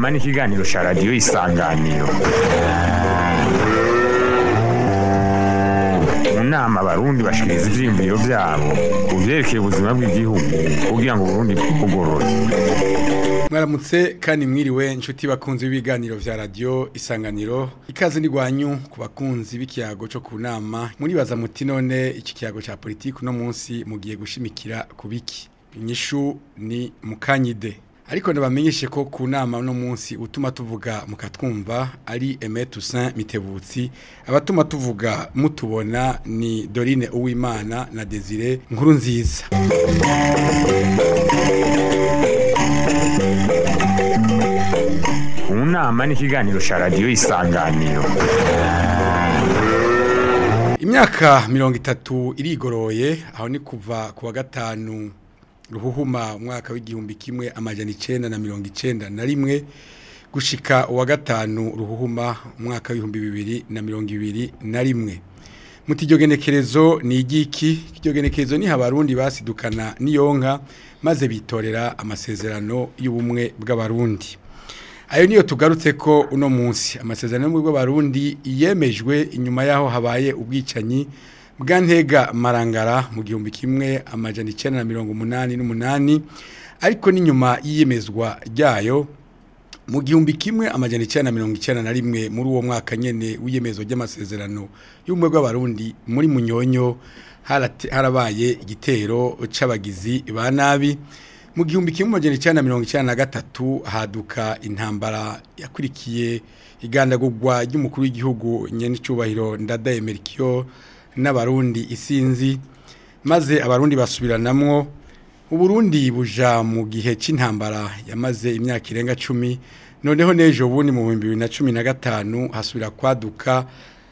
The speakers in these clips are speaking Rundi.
nama n'ikiganiro cya radiyo isanganiro mu nama abarundi bashikiriza ivyiyumviro vyabo ku vyerekeye ubuzima bw'igihugu kugira ngo uburundi bwugorore mwaramutse kandi mwiriwe inshuti bakunzi b'ibiganiro vya radio isanganiro ikaze ni gwanyu ku bakunzi b'ikiyago cyo ku nama muribaza muti none iki kiyago ca politiki uno munsi mugiye gushimikira ku biki inyishu ni mukanyide ariko ndabamenyeshe ko ku nama uno munsi utuma tuvuga mukatwumva ari Aimé Toussaint Mitebutsi abatuma tuvuga mutubona ni Dorine Uwimana na Desire Nkuru nziza mu nama n'ikiganiro cya radiyo isanganiro Imyaka mirongo itatu irigoroye aho ni kuva ku wa gatanu ruhuhuma umwaka w'igihumbi kimwe amajana icenda na mirongo icenda na rimwe gushika uwa gatanu ruhuhuma umwaka w'ibihumbi bibiri na mirongo ibiri na rimwe muti iryo genekerezo ni igiki iryo genekerezo ni abarundi basidukana n'iyonka maze bitorera amasezerano y'ubumwe bw'abarundi ayo niyo tugarutse ko uno munsi amasezerano y'ubumwe bw'abarundi yemejwe inyuma y'aho habaye ubwicanyi bwa ntega marangara mu gihumbi kimwe amajana icyenda na mirongo umunani n'umunani ariko n'inyuma y'iyemezwa ryayo mu gihumbi kimwe amajana icyenda na mirongo icyenda na rimwe muri uwo mwaka nyene w'iyemezo ry'amasezerano y'ubumwe bw'abarundi muri munyonyo harate- harabaye igitero c'abagizi ba nabi mu gihumbi kimwe amajana icyenda na mirongo icyenda na gatatu haduka intambara yakurikiye igandagurwa ry'umukuru w'igihugu nyenicubahiro ndadaye Melchior n'abarundi isinzi maze abarundi basubiranamwo uburundi buja mu gihe c'intambara yamaze imyaka irenga cumi noneho n'ejo bundi mu bihumbi bibiri na cumi na gatanu hasubira kwaduka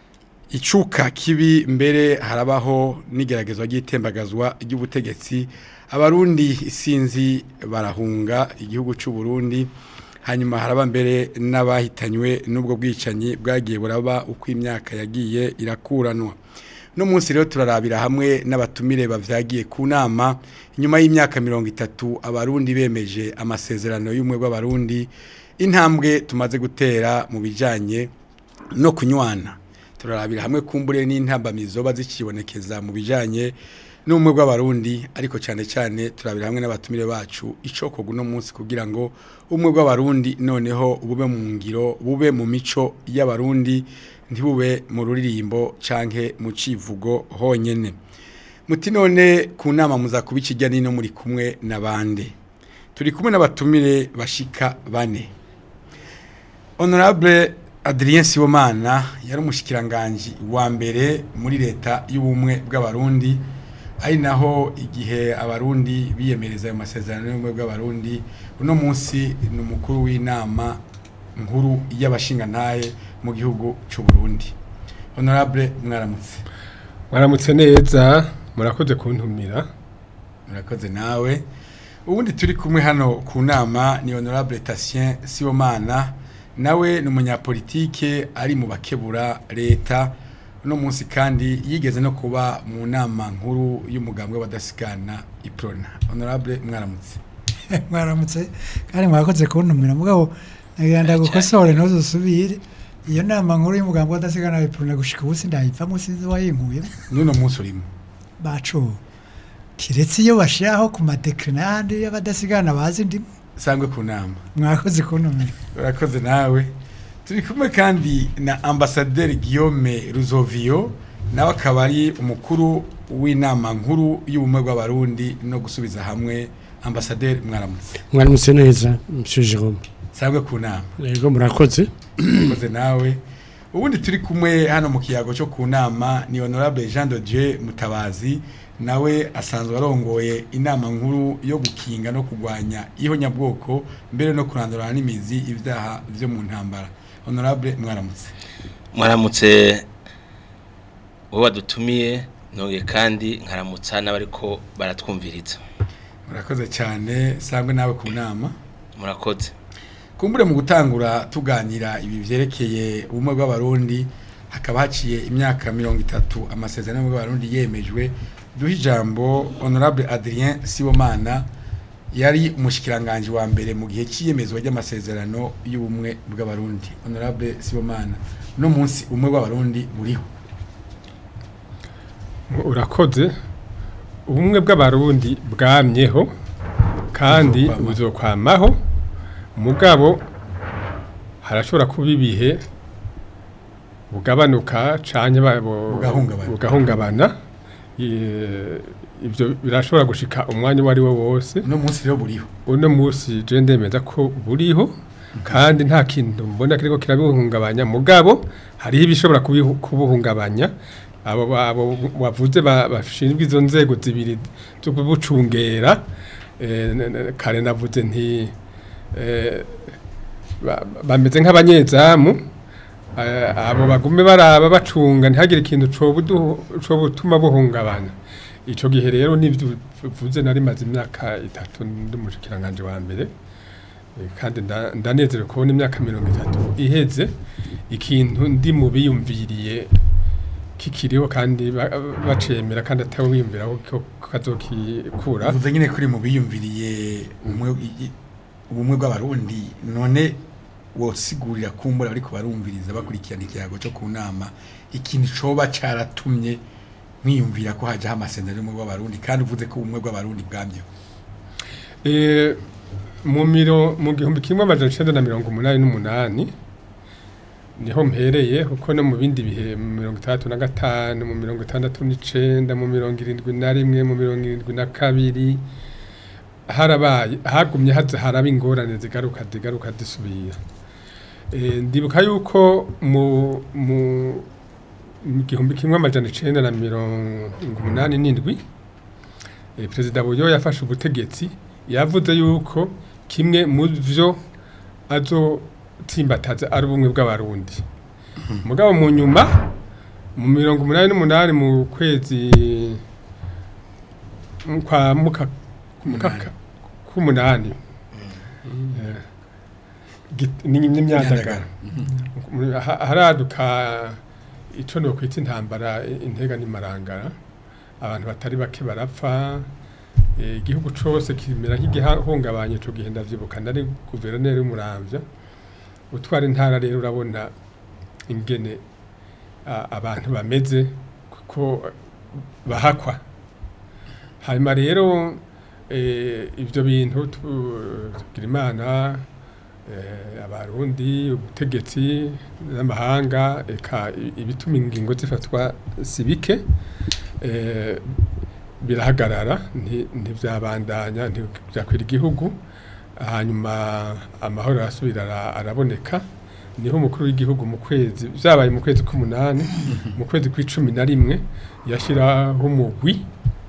icuka kibi mbere harabaho n'igeragezwa ry'itembagazwa ry'ubutegetsi abarundi isinzi barahunga igihugu c'u Burundi hanyuma haraba mbere n'abahitanywe n'ubwo bwicanyi bwagiye buraba uko imyaka yagiye irakuranwa no munsi rero turarabira hamwe n'abatumire bavyagiye ku nama inyuma y'imyaka mirongo itatu abarundi bemeje amasezerano y'umwe bw'abarundi intambwe tumaze gutera mu bijanye no kunywana turarabira hamwe kumbure n'intambamizo bazikibonekeza mu bijanye n'ubumwe bw'abarundi ariko cyane cyane turabira hamwe n'abatumire bacu icokoga uno munsi kugira ngo ubumwe bw'abarundi noneho bube mu ngiro bube mu mico y'abarundi ntibube mu ruririmbo canke mu civugo honyene muti none ku nama muza kuba ikijya nino muri kumwe n'abande turi kumwe n'abatumire bashika bane honorable Adrien Sibomana yari umushikiranganje wa mbere muri leta y'ubumwe bw'abarundi ari naho igihe abarundi biyemereza ayo masezerano y'ubumwe bw'abarundi uno munsi ni umukuru w'inama nkuru y'abashingantahe mu gihugu cy'u Burundi honorable mwaramutse mwaramutse neza murakoze kuntumira murakoze nawe ubundi turi kumwe hano ku nama ni honorable Tatien Sibomana nawe ni umunyapolitike ari mu bakebura leta uno munsi kandi yigeze no kuba mu nama nkuru y'umugambwe w'abadasigana iprona honorable mwaramutse mwaramutse kandi mwakoze kuntumira mugabo nagenda gukosora ntuzusubire iyo nama nkuru y'umugambi w'adasigana bipfuna gushika ubu sindayipfamo sinzi wayinkuye n'uno munsi urimo bacu kiretse iyo bashiraho ku madekre n'ahandi y'abadasigana bazi ndimo sangwe ku nama mwakoze kuntumira urakoze nawe turi kumwe kandi na ambasaderi Guillaume Ruzovio nawe akaba ari umukuru w'inama nkuru y'ubumwe bw'abarundi no gusubiza hamwe ambasaderi mwaramutse mwaramutse neza monsieur Jerome sangwe ku nama yego murakoze urakoze nawe ubundi turi kumwe hano mu kiyago cyo ku nama ni honorable Jean de Dieu Mutabazi nawe asanzwe arongoye inama nkuru yo gukinga no kurwanya ihonyabwoko mbere no kurandurana n'imizi ibyaha byo mu ntambara honorable mwaramutse mwaramutse wowe wadutumiye ntuye kandi nkaramutsa n'abariko baratwumviriza murakoze cyane sangwe nawe ku nama murakoze kumbure mu gutangura tuganira ibi byerekeye ubumwe bw'abarundi hakaba haciye imyaka mirongo itatu amasezerano y'ubumwe bw'abarundi yemejwe duha ijambo honorable adrien sibomana yari umushikiranganje wa mbere mu gihe cy'iyemezwa ry'amasezerano y'ubumwe bw'abarundi honorable sibomana no munsi umwe bw'abarundi buriho urakoze ubumwe bw'abarundi bwamyeho kandi Buzokwamaho. buzokwamaho mugabo harashobora kuba ibihe bugabanuka canke ba- bu- Bugahungabana. bugahungabana I- ibyo birashobora gushika umwanya uwo ari wo wose no munsi rero buriho uno munsi je ndemeza ko buriho kandi nta kintu mbona kiriko kirabuhungabanya mugabo hariho ibishobora kubihu- kubuhungabanya abo abo wavuze ba- bashinzwe izo nzego zibiri zo kubucungera eh, n- n- kare navuze nti eh, ba- bameze nk'abanyezamu eh, abo bagume baraba bacunga ntihagire ikintu cobutuma buhungabanya ico gihe rero nivyo uvuze nari maze imyaka itatu ndi umushikiranganje wa mbere Eh, kandi nda- ndanezerewe kubona imyaka mirongo itatu iheze ikintu ndi mu biyumviriye kikiriho kandi ba- bacemera kandi atawiyumviraho ko kazokikura uvuze nyine kuri mu biyumviriye umwe i- ubumwe bw'abarundi none wosigurira kumbura ariko barumviriza bakurikirana ikiyago cyo ku nama ikintu coba caratumye mwiyumvira ko hajaho amasezerano y'ubumwe bw'abarundi kandi uvuze ko ubumwe bw'abarundi bwamyeho Eh, mu miro mu gihumbi kimwe amajana icenda na mirongo umunani n'umunani niho mpereye kuko no mu bindi bihe mu mirongo itandatu na gatanu mu mirongo itandatu n'icenda mu mirongo irindwi na rimwe mu mirongo irindwi na kabiri harabaye hagumye haza haraba ingorane zigaruka zigaruka zisubira Eh, ndibuka yuko mu mu mu gihumbi kimwe amajana icenda na mirongo umunani n'indwi eh, perezida buyo yafashe ubutegetsi yavuze yuko kimwe mu byo azotsimbataza ari ubumwe bw'abarundi mugabo mu nyuma mu mirongo umunani n'umunani mu kwezi mu kwa muka mukaka k'umunani Eh, git- ni n'imyandagara Ha- haraduka ico no kwita intambara i- intega n'imarangara abantu batari bake barapfa eh, igihugu cose kimera nk'igihungabanye ico gihe ndavyibuka nari guverineri w'umuramvya utwara intara rero urabona ingene a- abantu bameze kuko bahakwa hanyuma rero eh, ivyo bintu tu- tugira imana eh, abarundi ubutegetsi n'amahanga eka i- ibituma ingingo zifatwa si bike eh, birahagarara nti- ntivyabandanya ntibyakwira igihugu hanyuma amahoro arasubira ara- araboneka niho umukuru w'igihugu mu kwezi vyabaye mu kwezi k'umunani mu kwezi kw'icumi na rimwe yashiraho umugwi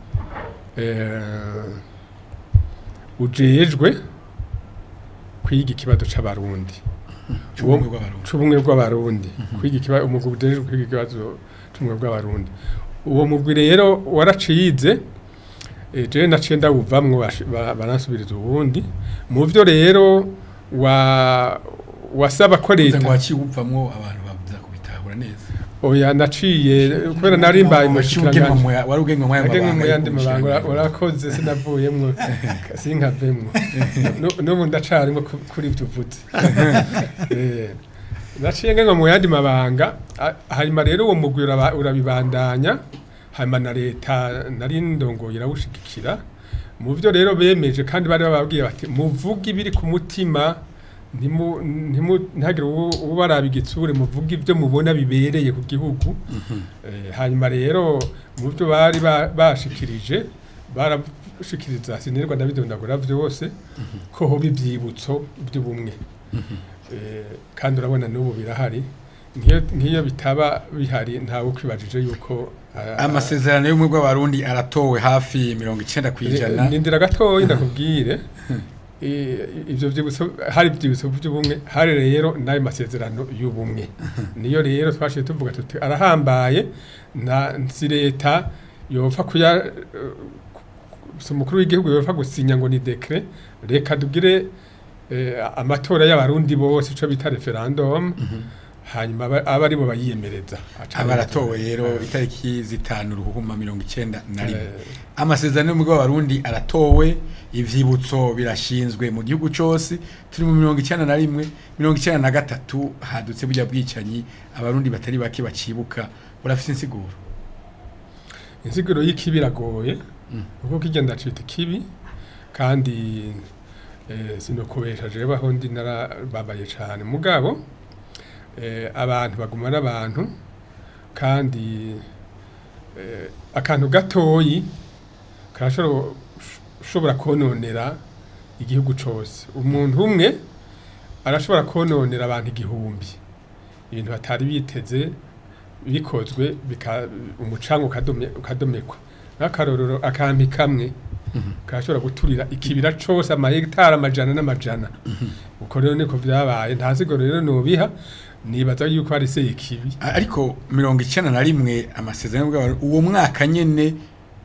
eh, ujejwe kwiga ikibazo c'abarundi cy'ubumwe bw'abarundi c'ubumwe bw'abarundi kwiga ikibazo umugwi ujejwe kwiga ikibazo c'ubumwe bw'abarundi uwo mugwi rero waracize eh, jewe naciye ndawuvamwo bash- ba- baransubiriza uwundi mu vyo rero wa wasaba ko uvuze leta ngo waciye upfamwo abantu bavuza kubitahura neza oya naciye kubera nari mbaye Waciye umushikiranganje ugenwa mu ya- wari ugenwa mu Nage mu y'amabanga yandi y'uko mabanga ura- umushikiranganji. urakoze sinavuyemwo sinkavemwo Nu- n'ubu ndacarimo ku- kuri ibyo uvuze Eh, naciye ngenga mu yandi mabanga a- hanyuma rero uwo mugwi uraba- urabibandanya hanyuma na leta nari ndongoye irawushigikira mu byo rero bemeje kandi bari bababwiye bati muvuge ibiri ku mutima ntimu- ntimu- ntihagire uwo- ubaraba igitsure muvuge ibyo mubona bibereye ku gihugu Eh, hanyuma rero mu byo bari ba- bashikirije barashikiriza sinirwa ndabidondagura byose ko hoba ibyibutso by'ubumwe Eh, kandi urabona n'ubu birahari nk'iyo nk'iyo bitaba bihari ntawe ukwibajije yuko ah, amasezerano y'ubumwe bw'abarundi aratowe hafi mirongo icenda ku ijana nindira gatoya ndakubwire Eh, ivyo vyibutso hari ivyibutso by'ubumwe hari rero n'ayo masezerano y'ubumwe niyo rero twashiye tuvuga tuti arahambaye nta nsi leta yopfa kuya eh, si umukuru w'igihugu yopfa gusinya ngo ni dekre reka tugire eh, amatora y'abarundi bose ico bita referendum hanyuma aba aba ari bo bayiyemereza Aca abaratowe ariyo rero Eh, itariki zitanu ruhuma mirongo icyenda na rimwe eh, amasezerano y'umugabo w'abarundi aratowe ivyibutso birashinzwe mu gihugu cyose turi mu mirongo icyenda na rimwe mirongo icyenda na gatatu hadutse burya bwicanyi abarundi batari bake bacibuka urafite insiguro insiguro y'ikibi iragoye kuko kigenda cita ikibi kandi eh, sinokubesha jewe aho ndi narababaye cane mugabo eh, abantu baguma n'abantu kandi eh, akantu gatoyi karashobora ushobora kononera igihugu cose umuntu umwe arashobora kononera abantu igihumbi ibintu batari biteze bikozwe bika umucanga ukadome ukadomekwa nk'akarorero akampi kamwe karashobora guturira ikibira cose amahegitari amajana n'amajana uko rero niko vyabaye nta siguro rero nobiha nibaza yuko hari se ikibi A- ariko mirongo icyenda na rimwe amasezerano y'umugabo w'abarundi uwo mwaka nyene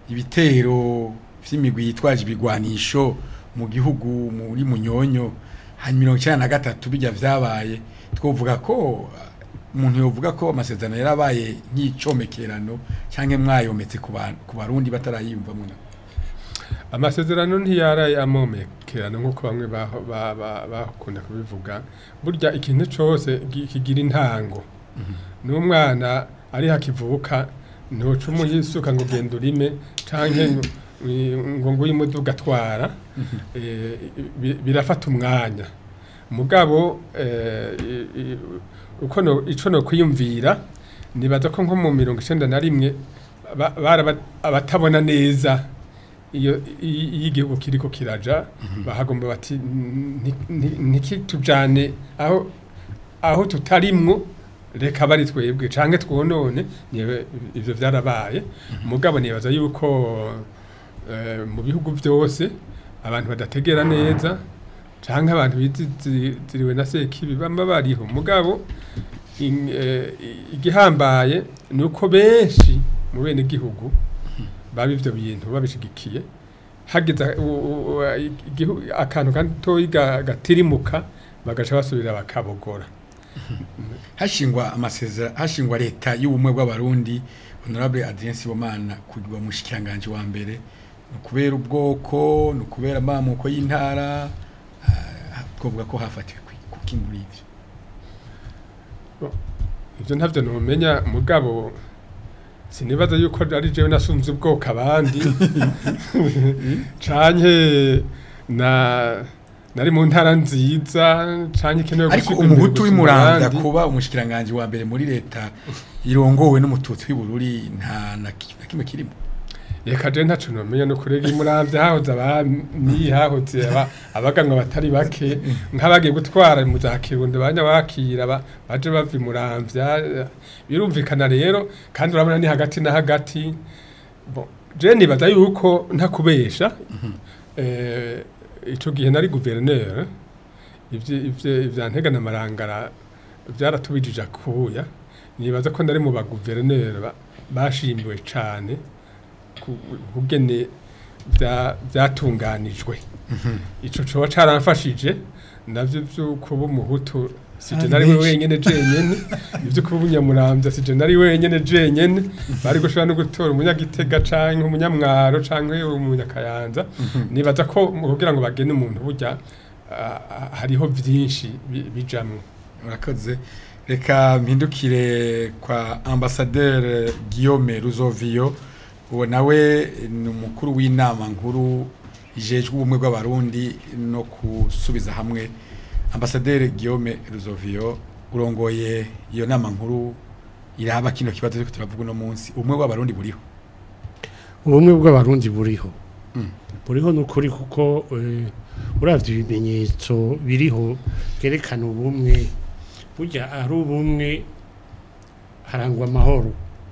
ibitero vy'imigwi yitwaje ibigwanisho mu gihugu muri munyonyo hanyuma mirongo icyenda na gatatu bijya vyabaye twovuga ko uh, umuntu yovuga ko amasezerano yarabaye nk'icomekerano cyangwa mwayometse ku bantu- ku barundi batarayiyumvamo na amasezerano ntiyaraye amomekerana nk'uko bamwe baho- ba- ba- bakunda kubivuga burya ikintu cose gi- kigira intango n'umwana ari hakivuka ntoca umuyisuka ngo genda urime canke ngo- ngo nguye umuduga atwara eh, bi- birafata umwanya mugabo eh, i- i- uko no ico no kwiyumvira nibaza ko nko mu mirongo icenda na rimwe ba- baraba- abatabona neza iyo i- iyo igihugu kiriko kiraja bahagomba bati "Nti- nti- ntikitujane aho aho tutarimwo reka bari twebwe canke twonone niwe ivyo vyarabaye mugabo nibaza yuko eh, mu bihugu byose abantu badategera neza canke abantu biziriwe na sekibi bamba bariho mugabo in- eh, igihambaye ni uko benshi mu bene gihugu baba ivyo bintu babishigikiye hagize u- u- u- igihu- akantu gatoyi ga- gatirimuka bagaca basubira bakabogora hashingwa amasezerano hashingwa leta y'ubumwe bw'abarundi honorable Adrien Sibomana kugwa mushikanganje wa mbere no kubera ubwoko no kubera amamuko y'intara ah, twovuga ko hafatiwe ku kinguri ivyo ivyo ntavyo numenya mugabo sinibaza yuko ari jewe nasunze ubwoko abandi canke na nari mu ntara nziza canke ikenewe ariko gushirwa imbere umuhutu gusumba w'imuranda abandi. kuba umushikiranganje wa mbere muri leta irongowe n'umututsi w'ibururi nta na ki- na kimwe kirimo reka je ntaco nomenya no kurega imuramvya hahoze abami hahoze aba- abaganwa batari bake nk'abagiye gutwara mu za kirundo banya bakira ba- baje bava imuramvya birumvikana rero kandi urabona ni hagati na hagati Bon, je nibaza yuko ntakubesha eh, ico gihe nari guverineur ivyo ivyo ivya ntegana marangara byaratubijije akuya nibaza ko nari mu ba guverineur ba- bashimiwe cane ku- kugene bya- byatunganijwe ico coba caramfashije navyo vyo kuba umuhutu sije Ari nari we benshi. wenyene jenyene ivyo kuba umunyamuramvya sije nari wenyene jenyene bari gushobora no gutora umunyagitega canke umunyamwaro canke umunyakayanza nibaza ko mu kugira ngo bagene umuntu burya ah, ah, hariho vyinshi bi- bijamwo urakoze reka mpindukire kwa ambasaderi Guillaume Ruzovio uwo nawe ni umukuru w'inama nkuru ijejwe ubumwe bw'abarundi no gusubiza hamwe ambasaderi Guillaume Ruzovio urongoye iyo nama nkuru iraba kino kibazo ariko turavuga uno munsi ubumwe bw'abarundi buriho ubumwe bw'abarundi buriho Mm. buriho ni ukuri kuko eh, uravye ibimenyetso biriho byerekana ubumwe burya ari ubumwe harangwa amahoro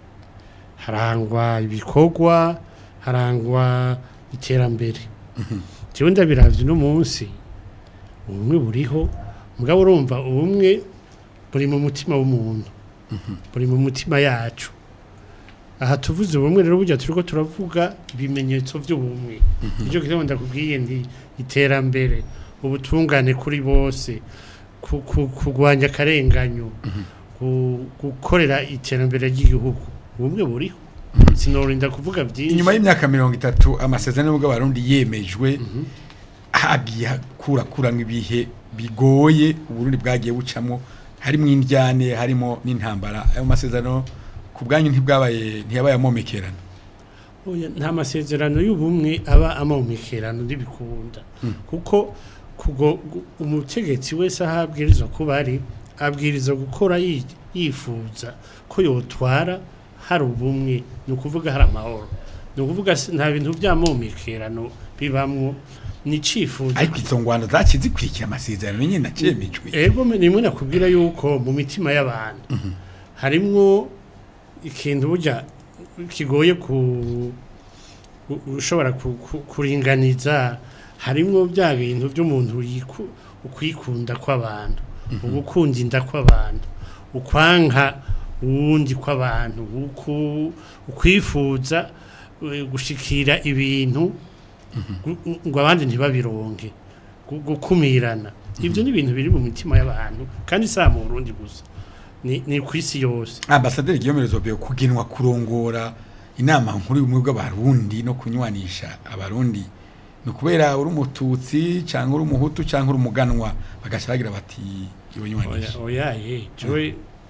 harangwa ibikorwa harangwa iterambere jewe ndabiravye uno munsi ubumwe buriho mugabo urumva ubumwe buri mu mutima w'umuntu buri mu mutima yacu aha tuvuze ubumwe rero burya turiko turavuga ibimenyetso by'ubumwe nicyo kibazo ndakubwiye ndi iterambere ubutungane kuri bose ku- ku- kurwanya akarenganyo gu- gukorera iterambere ry'igihugu ubumwe buriho sinorinda kuvuga byinshi inyuma y'imyaka mirongo itatu amasezerano y'ubwo abarundi yemejwe hagiye hakurakuramo ibihe bigoye uburundi bwagiye bucamo harimo indyane harimo n'intambara ayo masezerano ku bwanyu ntibwabaye ntiyabaye amomekerana Oya, nta masezerano y'ubumwe aba amomekerano ntibikunda kuko kugo gu- umutegetsi wese aho abwirizwa kuba ari abwirizwa gukora yi- yifuza ko yotwara hari ubumwe ni ukuvuga hari amahoro ni ukuvuga si- nta bintu by'amomekerano bibamwo ni icifuzo ariko izo ngwano zaciye zikurikira amasezerano nyine nacemejwe ego nimwe nakubwira yuko mu mitima y'abantu harimwo ikintu burya kigoye ku u- ushobora ku- ku- kuringaniza harimwo bya bintu by'umuntu yiku- ukwikunda kw'abantu ugukunda inda kw'abantu ukwanka uwundi kw'abantu uku- ukwifuza eh, gushikira ibintu gu- ngo abandi ntibabironke gu- gukumirana ibyo ni ibintu biri mu mitima y'abantu kandi si aha mu Burundi gusa ni ni ku isi yose ambasaderi Guillaume Zobeo kugenwa kurongora inama nkuru y'ubumwe bw'abarundi no kunywanisha abarundi ni ukubera uri umututsi cyangwa uri umuhutu cyangwa uri umuganwa bagaca bagira bati oya ibonywanisha oya ye jewe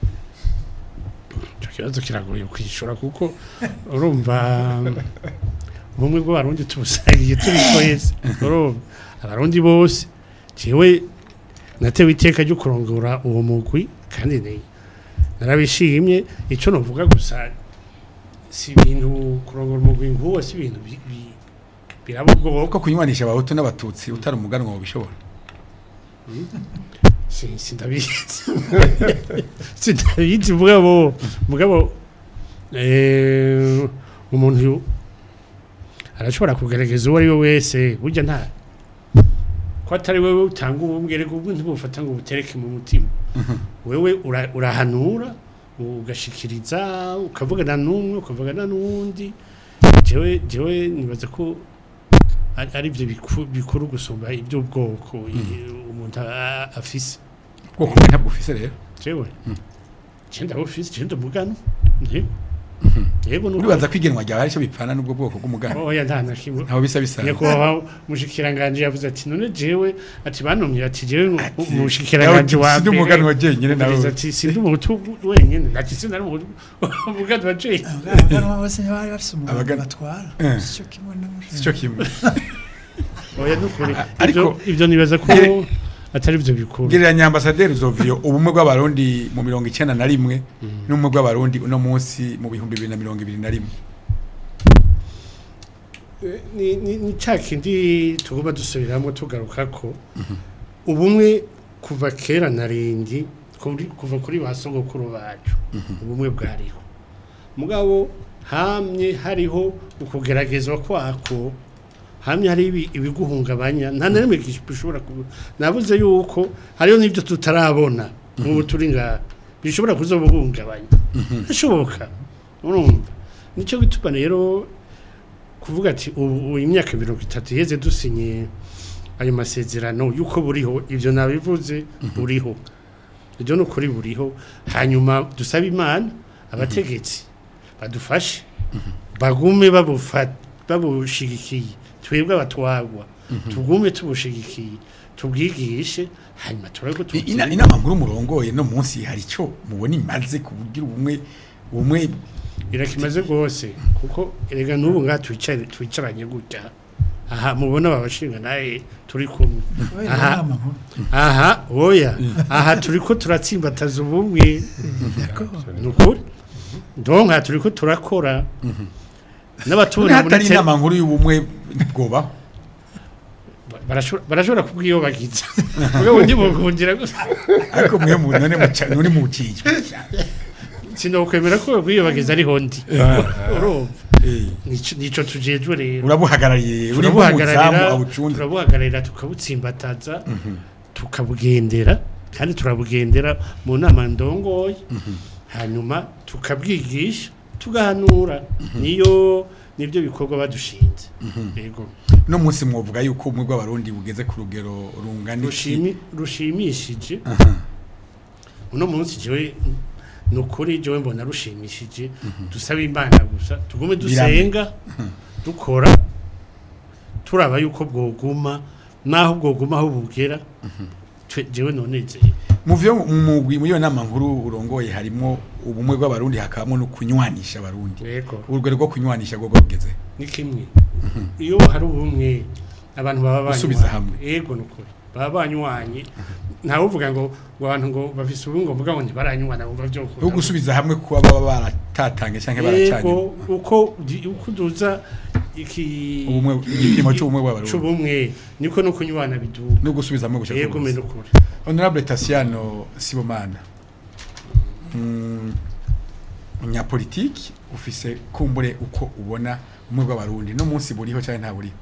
icyo kibazo kiragoye kwishura kuko urumva ubumwe bw'abarundi tubusangiye turi twese urumva abarundi bose jewe natewe iteka ryo kurongora uwo mugwi kandi ni narabishimye icyo navuga gusa si ibintu kurongora umugwi nk'uwo si ibintu bi- bi- biraba ubwoko kuko kunywanisha abahutu n'abatutsi utari umuganwa wabishobora Si- sindabizi sindabizi mugabo mugabo eh, umuntu yu- arashobora kugaragaza uwo ari we wese burya nta ko atari wewe utanga ubumwe reka ubwo ntibufata ngo butereke mu mutima wewe ura- urahanura ugashikiriza ukavugana n'umwe ukavugana n'uwundi jewe jewe nibaza ko ari ari byo biku- bikuru gusumba iby'ubwoko i- umuntu a- afise ubwoko bumwe ntabwo ufise rero jewe cyenda ofisi cyenda mugano yego yego nuko uribaza ko igenwa ryawe aricyo bipfana n'ubwo bwoko bw'umuganwa oya nta na kimwe ntaho bisa bisanzwe nyakubahwa mushikiranganje yavuze ati none jewe ati banomye ati jewe Ati, mushikiranganje wa sindi umuganwa jenyine nawe yavuze ati sindi umuhutu wenyine ati sindi ari umuhutu umuganwa jenyine abaganwa bose ntibari bafise umuntu Abagana- batwara Eh. sico kimwe n'umushaka sicyo kimwe oya nukuri ariko- ibyo ibyo nibaza ko Gere- atari byo bikuru gereranya ambasaderi Zovio ubumwe bw'abarundi mu mirongo icyenda na rimwe n'ubumwe bw'abarundi uno munsi mu bihumbi bibiri na mirongo ibiri na rimwe ni ni ni cya kindi tugomba dusubiramo tugaruka ko ubumwe kuva kera na rindi kuri- kuva kuri ba sogokuru bacu ubumwe bwariho mugabo hamye hariho ukugeragezwa kwako hamye hari ibi- ibiguhungabanya nta na rimwe bishobora kuba nabuze yuko hariho n'ibyo tutarabona nk'ubu turi ngaha bishobora kuzobuhungabanya bishoboka urumva nicyo gituma rero kuvuga ati ubu ubu imyaka mirongo itatu iheze dusinye ayo masezerano y'uko buriho ibyo nabivuze buriho ibyo ni ukuri buriho hanyuma dusabe imana abategetsi badufashe bagume babufa- babushigikiye twebwe abatwagwa tugume tubushigikiye tubwigishe hanyuma turabe ko I- ina- tubutsindira. inama nkuru murongoye no munsi hari icyo mubona imaze kubugira ubumwe ubumwe irakimaze rwose kuko erega n'ubu ngaha twicare- twicaranye gutya aha mubona babashinga nawe turi kumwe Kubera Aha. inama nkuru aha oya aha turi ko turatsimbataza ubumwe ni ukuri donc aha turi ko turakora none n'abatubona muri hatari te- inama nkuru y'ubumwe bwobaho barashobora barashobora kubwiyobagiza mugabo ntibukundira gusa ariko mwe mu none muca- none mucijwe sinokwemera ko bwiyobagiza ariho ndi urumva Eh, Nico- nico tujejwe rero urabuhagarariye uri nk'umuzamu turabuhagararira awucunze turabuhagararira tukabutsimbataza tukabugendera kandi turabugendera mu nama ndongoye hanyuma tukabwigisha tugahanura niyo nibyo bikorwa badushinze yego no munsi mwovuga yuko ubumwe bw'abarundi bugeze ku rugero rungana iki rushimi rushimishije uno munsi jewe ni ukuri jewe mbona rushimishije dusaba imana gusa tugume dusenga dukora turaba yuko bwoguma naho bwoguma aho bugera twe- jewe nonezeye mu vyo mu mugwi muri iyo nama nkuru urongoye harimo ubumwe bw'abarundi hakabamo no kunywanisha abarundi yego urugero rwo kunywanisha rwo rwageze ni kimwe iyo hari ubumwe abantu baba banywa Gusubiza hamwe. yego nukuri baba banywanye ntawe uvuga ngo ngo abantu ngo bafise ubumwe ngo mvuga ngo ntibaranywana bumva byo no gusubiza hamwe kuba baba baratatange canke baracanye yego uko di- uko duza iki ubumwe igipimo c'ubumwe bw'abarundi c'ubumwe niko no kunywana biduga no gusubiza hamwe gushaka yego me nukuri honorable Tasiano Sibomana mm, umunyapolitiki ufise kumbure uko ubona ubumwe bw'abarundi no munsi buriho canke nta buriho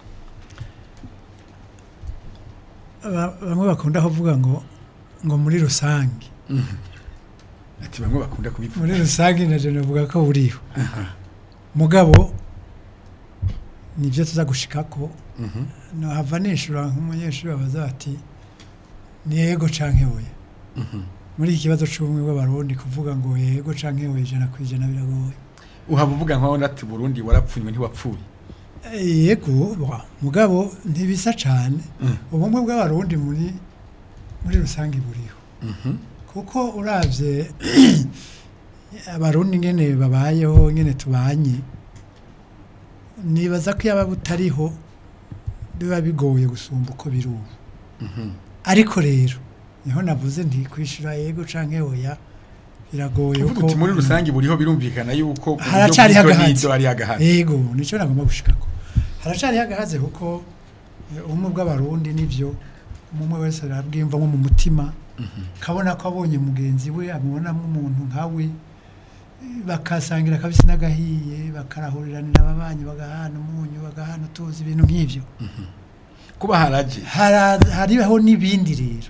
Ba- bamwe bakunda kuvuga ngo ngo muri rusange ati bamwe bakunda kubivuga muri rusange na jana navuga ko buriho mugabo nibyo tuza gushikako Mhm. no hava nishura nk'umunyeshuri babaza bati ni yego canke oya muri iki kibazo c'ubumwe bw'abarundi kuvuga ngo yego canke oya ijana ku ijana biragoye uhaba uvuga nkaho nati Burundi warapfunywe ntiwapfuye yego bwa, mugabo ntibisa cane Mm. ubumwe bw'abarundi muri muri rusange buriho kuko uravye abarundi ngene babayeho ngene tubanye nibaza ko yaba butariho biba bigoye gusumba uko biri ubu ariko rero niho navuze nti kwishura yego canke oya biragoye uvuga uti muri rusange buriho birumvikana yuko Haracari hagahatse. nizo hari hagahatse yego nico nagomba gushikako haracari hagahaze kuko eh, ubumwe bw'abarundi nivyo umwe wese arabwimva nko mu mutima kabona ko abonye mugenzi we amubonamo umuntu nkawe eh, bakasangira kabisi n'agahiye bakarahuriranira ababanyi bagahana umunyu bagahana utuzi ibintu nk'ivyo kuba haraje Hara- hariho n'ibindi rero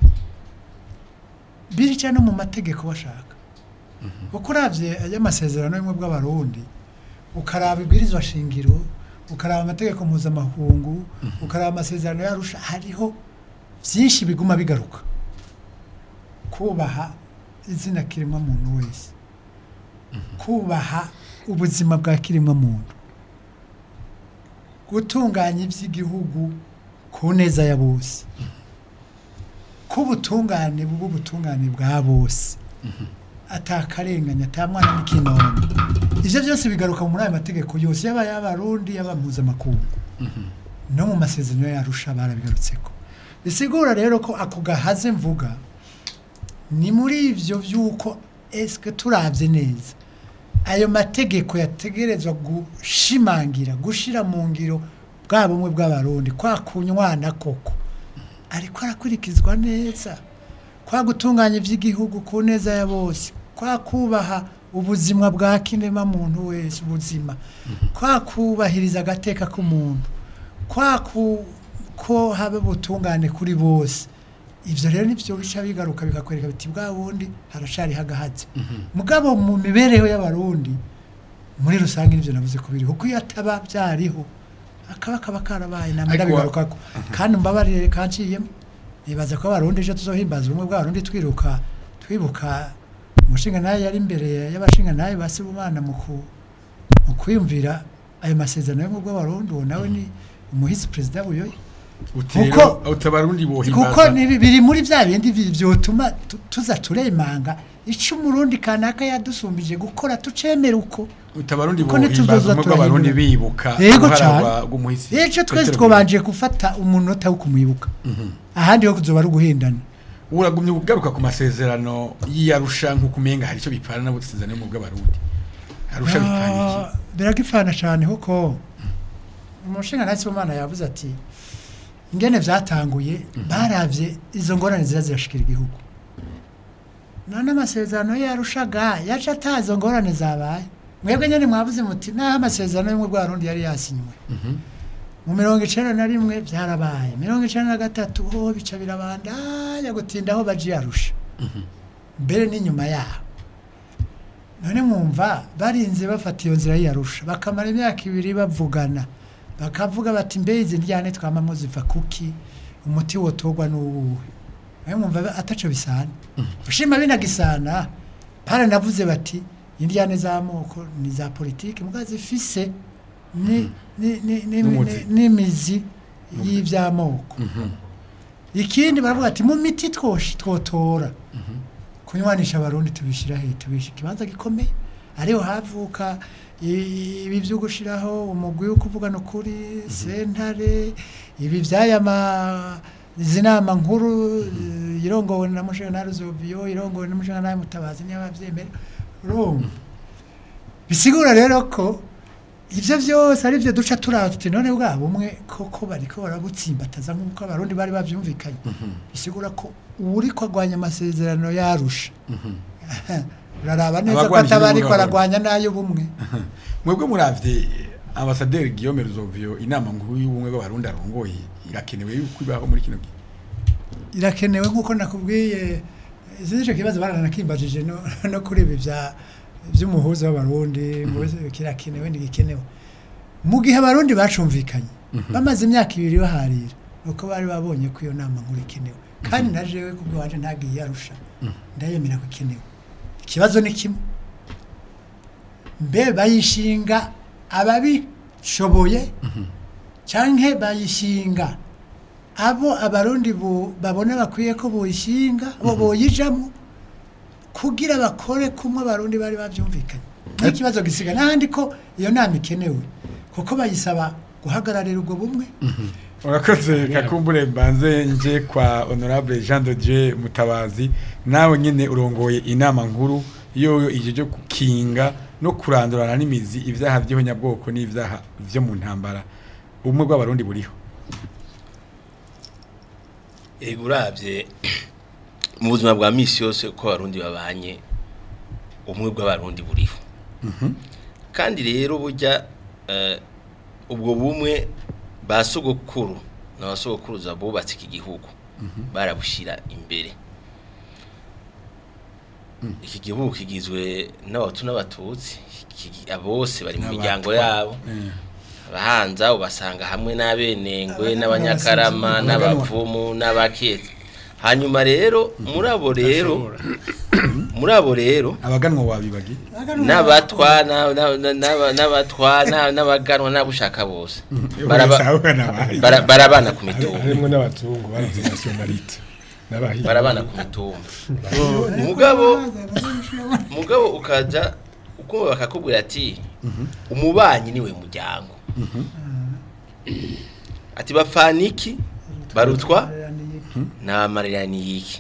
birica no mu mategeko bashaka kuko uravye ay'amasezerano y'ubumwe bw'abarundi ukaraba ibwirizwa shingiro ukaraba amategeko mpuzamahungu ukaraba amasezerano yarusha hariho vyinshi biguma bigaruka kubaha izina kiremwa muntu wese kubaha ubuzima bwa kiremwa muntu gutunganya iby'igihugu ku neza ya bose k'ubutungane bw'ubutungane bwa bose atakarenganya atamwana n'ikinono ivyo byose bigaruka muri ayo mategeko yose yaba y'abarundi yaba mpuzamakungu no mu masezerano yarusha barabigarutseko bisigura rero ko ako gahaze mvuga ni muri ivyo vy'uko eske turavye neza ayo mategeko yategerezwa gushimangira gushira mu ngiro bwa bumwe bw'abarundi kwa kunywana koko ariko arakurikizwa neza kwa gutunganya iby'igihugu ku neza ya bose kwa kubaha ubuzima bwa kinema muntu wese ubuzima kwa kubahiriza agateka k'umuntu kwa ku ko habe ubutungane kuri bose ivyo rero nivyo bica bigaruka bikakwereka biti bwa bundi haracari hagahatse mugabo mu mibereho y'abarundi muri rusange nivyo navuze kubiri kuko iyo ataba byariho akaba kaba karabaye namwe Ariko wa- ndabigarukako kandi mbabarire kanciyemo nibaza ko abarundi ejo tuzohimbaza ubumwe bw'abarundi twiruka twibuka umushinga nayo yari imbere y'abashinga nayo basibumana mu ku mu kwiyumvira ayo masezerano y'ubumwe bw'abarundi uwo nawe ni umuhisi perezida buyoye uti Kuko- rero utabarundi kuko bohimbaza nibi- biri muri bya bindi bi- vyotuma tu- tuza turemanga ico umurundi kanaka yadusumbije gukora tucemera uko utabarundi kuko ntituzoza bohimbaza umwe bw'abarundi turahindura. bibuka Yego uruhara cane. rwa- rw'umuhisi ejo twese Petero twobanje gufata umunota wo kumwibuka ahandi ho kuzoba ari uguhindana uragumye ugaruka ku masezerano y'iyarusha nk'uko umenga hari icyo bipfana n'amasezerano yo mu bw'abarundi arusha bipfana iki Ah, biragipfana cyane kuko umushinga ntasi w'imana yavuze ati ingene vyatanguye baravye izo ngorane ziza zirashikira igihugu none amasezerano yarushaga yaca atazo ngorane zabaye mwebwe nyene mwavuze muti naho amasezerano y'umwe bw'abarundi yari yasinywe mu mirongo icenda na rimwe vyarabaye mirongo icenda na gatatu ho bica birabandanya gutinda aho baje yarusha mbere n'inyuma yaho none mwumva barinze bafata iyo nzira y'iyarusha bakamara imyaka ibiri bavugana bakavuga bati mbe izi ndyane twamamo ziva kuki umuti wotorwa n'uwuwe nawe mwumva ataco bisana ushima binagisana baranavuze bati indyane z'amoko ni za politiki mbwa zifise ni- ni- ni- ni- N'umuzi. ni- n'imizi y'iby'amoko ikindi baravuga ati mu miti twoshi twotora kunywanisha abarundi tubishyira he tubishyira ikibanza gikomeye ariho havuka i- ibi byo gushyiraho umugwi wo kuvugana ukuri sentare ibi by'aya ma izi nama nkuru eh, irongowe na mushenari zoviyo irongowe na mushenari mutabazi niyo babyemera urumva bisigura rero ko ibyo byose ari byo duca turaba tuti none bwa bumwe koko bariko barabutsimbataza nk'uko abarundi bari bavyumvikanye bisigura ko uri kwagwanya amasezerano yarusha uraraba neza ko Abagwanyi ataba ariko n'umugabo. aragwanya n'ayo bumwe mwebwe muravye ambasaderi Guillaume Ruzovio inama nkuru y'ubumwe bw'abarundi arongoye irakenewe yuko ibaho muri kino gihe irakenewe nk'uko nakubwiye izi nicyo kibazo baranakimbajije no, no kuri ibi bya by'umuhuza w'abarundi ngo ese kirakenewe ntigikenewe mu gihe abarundi bacumvikanye bamaze imyaka ibiri baharira nuko bari babonye ko iyo nama nkuru ikenewe kandi na jewe kubwo wanje ntagiye yarusha ndayemera ko ikenewe ikibazo ni kimwe mbe bayishinga ababishoboye canke bayishinga abo abarundi bo- babona bakwiye ko boyishinga bo boyijamo kugira bakore kumwe abarundi bari bavyumvikanye n'ikibazo gisiga n'ahandi ko iyo nama ikenewe kuko bayisaba guhagararira ubwo bumwe urakoze kakumbure mbanze nje kwa honorable Jean de Dieu Mutabazi nawe nyene urongoye inama nkuru yo ije ryo gukinga no kurandurana n'imizi ivyaha vy'ihonyabwoko n'ivyaha vyo mu ntambara ubumwe bw'abarundi buriho Ego uravye mu buzima bwa misi yose uko abarundi babanye ubumwe bw'abarundi buriho kandi rero burya eh, ubwo bumwe ba sogokuru n'abasogokuruza bubatse iki gihugu barabushira imbere iki gihugu kigizwe n'abatu n'abatutsi kigi- bose bari mu miryango yabo Eh. abahanza ubasanga hamwe n'abenengwe Abana- n'abanyakarama n'abasinzi, n'abapfumu n'abaketse hanyuma rero muri abo rero muri abo rero abaganwa wabibagi n'abatwa na- na- na- n'aba- n'abatwa na- n'abaganwa n'abushaka bose Baraba- bara- barabana ku mitumba harimo n'abazungu barazi nationalite n'abahinga barabana ku mitumba mugabo mugabo ukaja ukumva bakakubwira ati umubanyi niwe muryango ati bapfana iki barutwa n'abamarira ni iki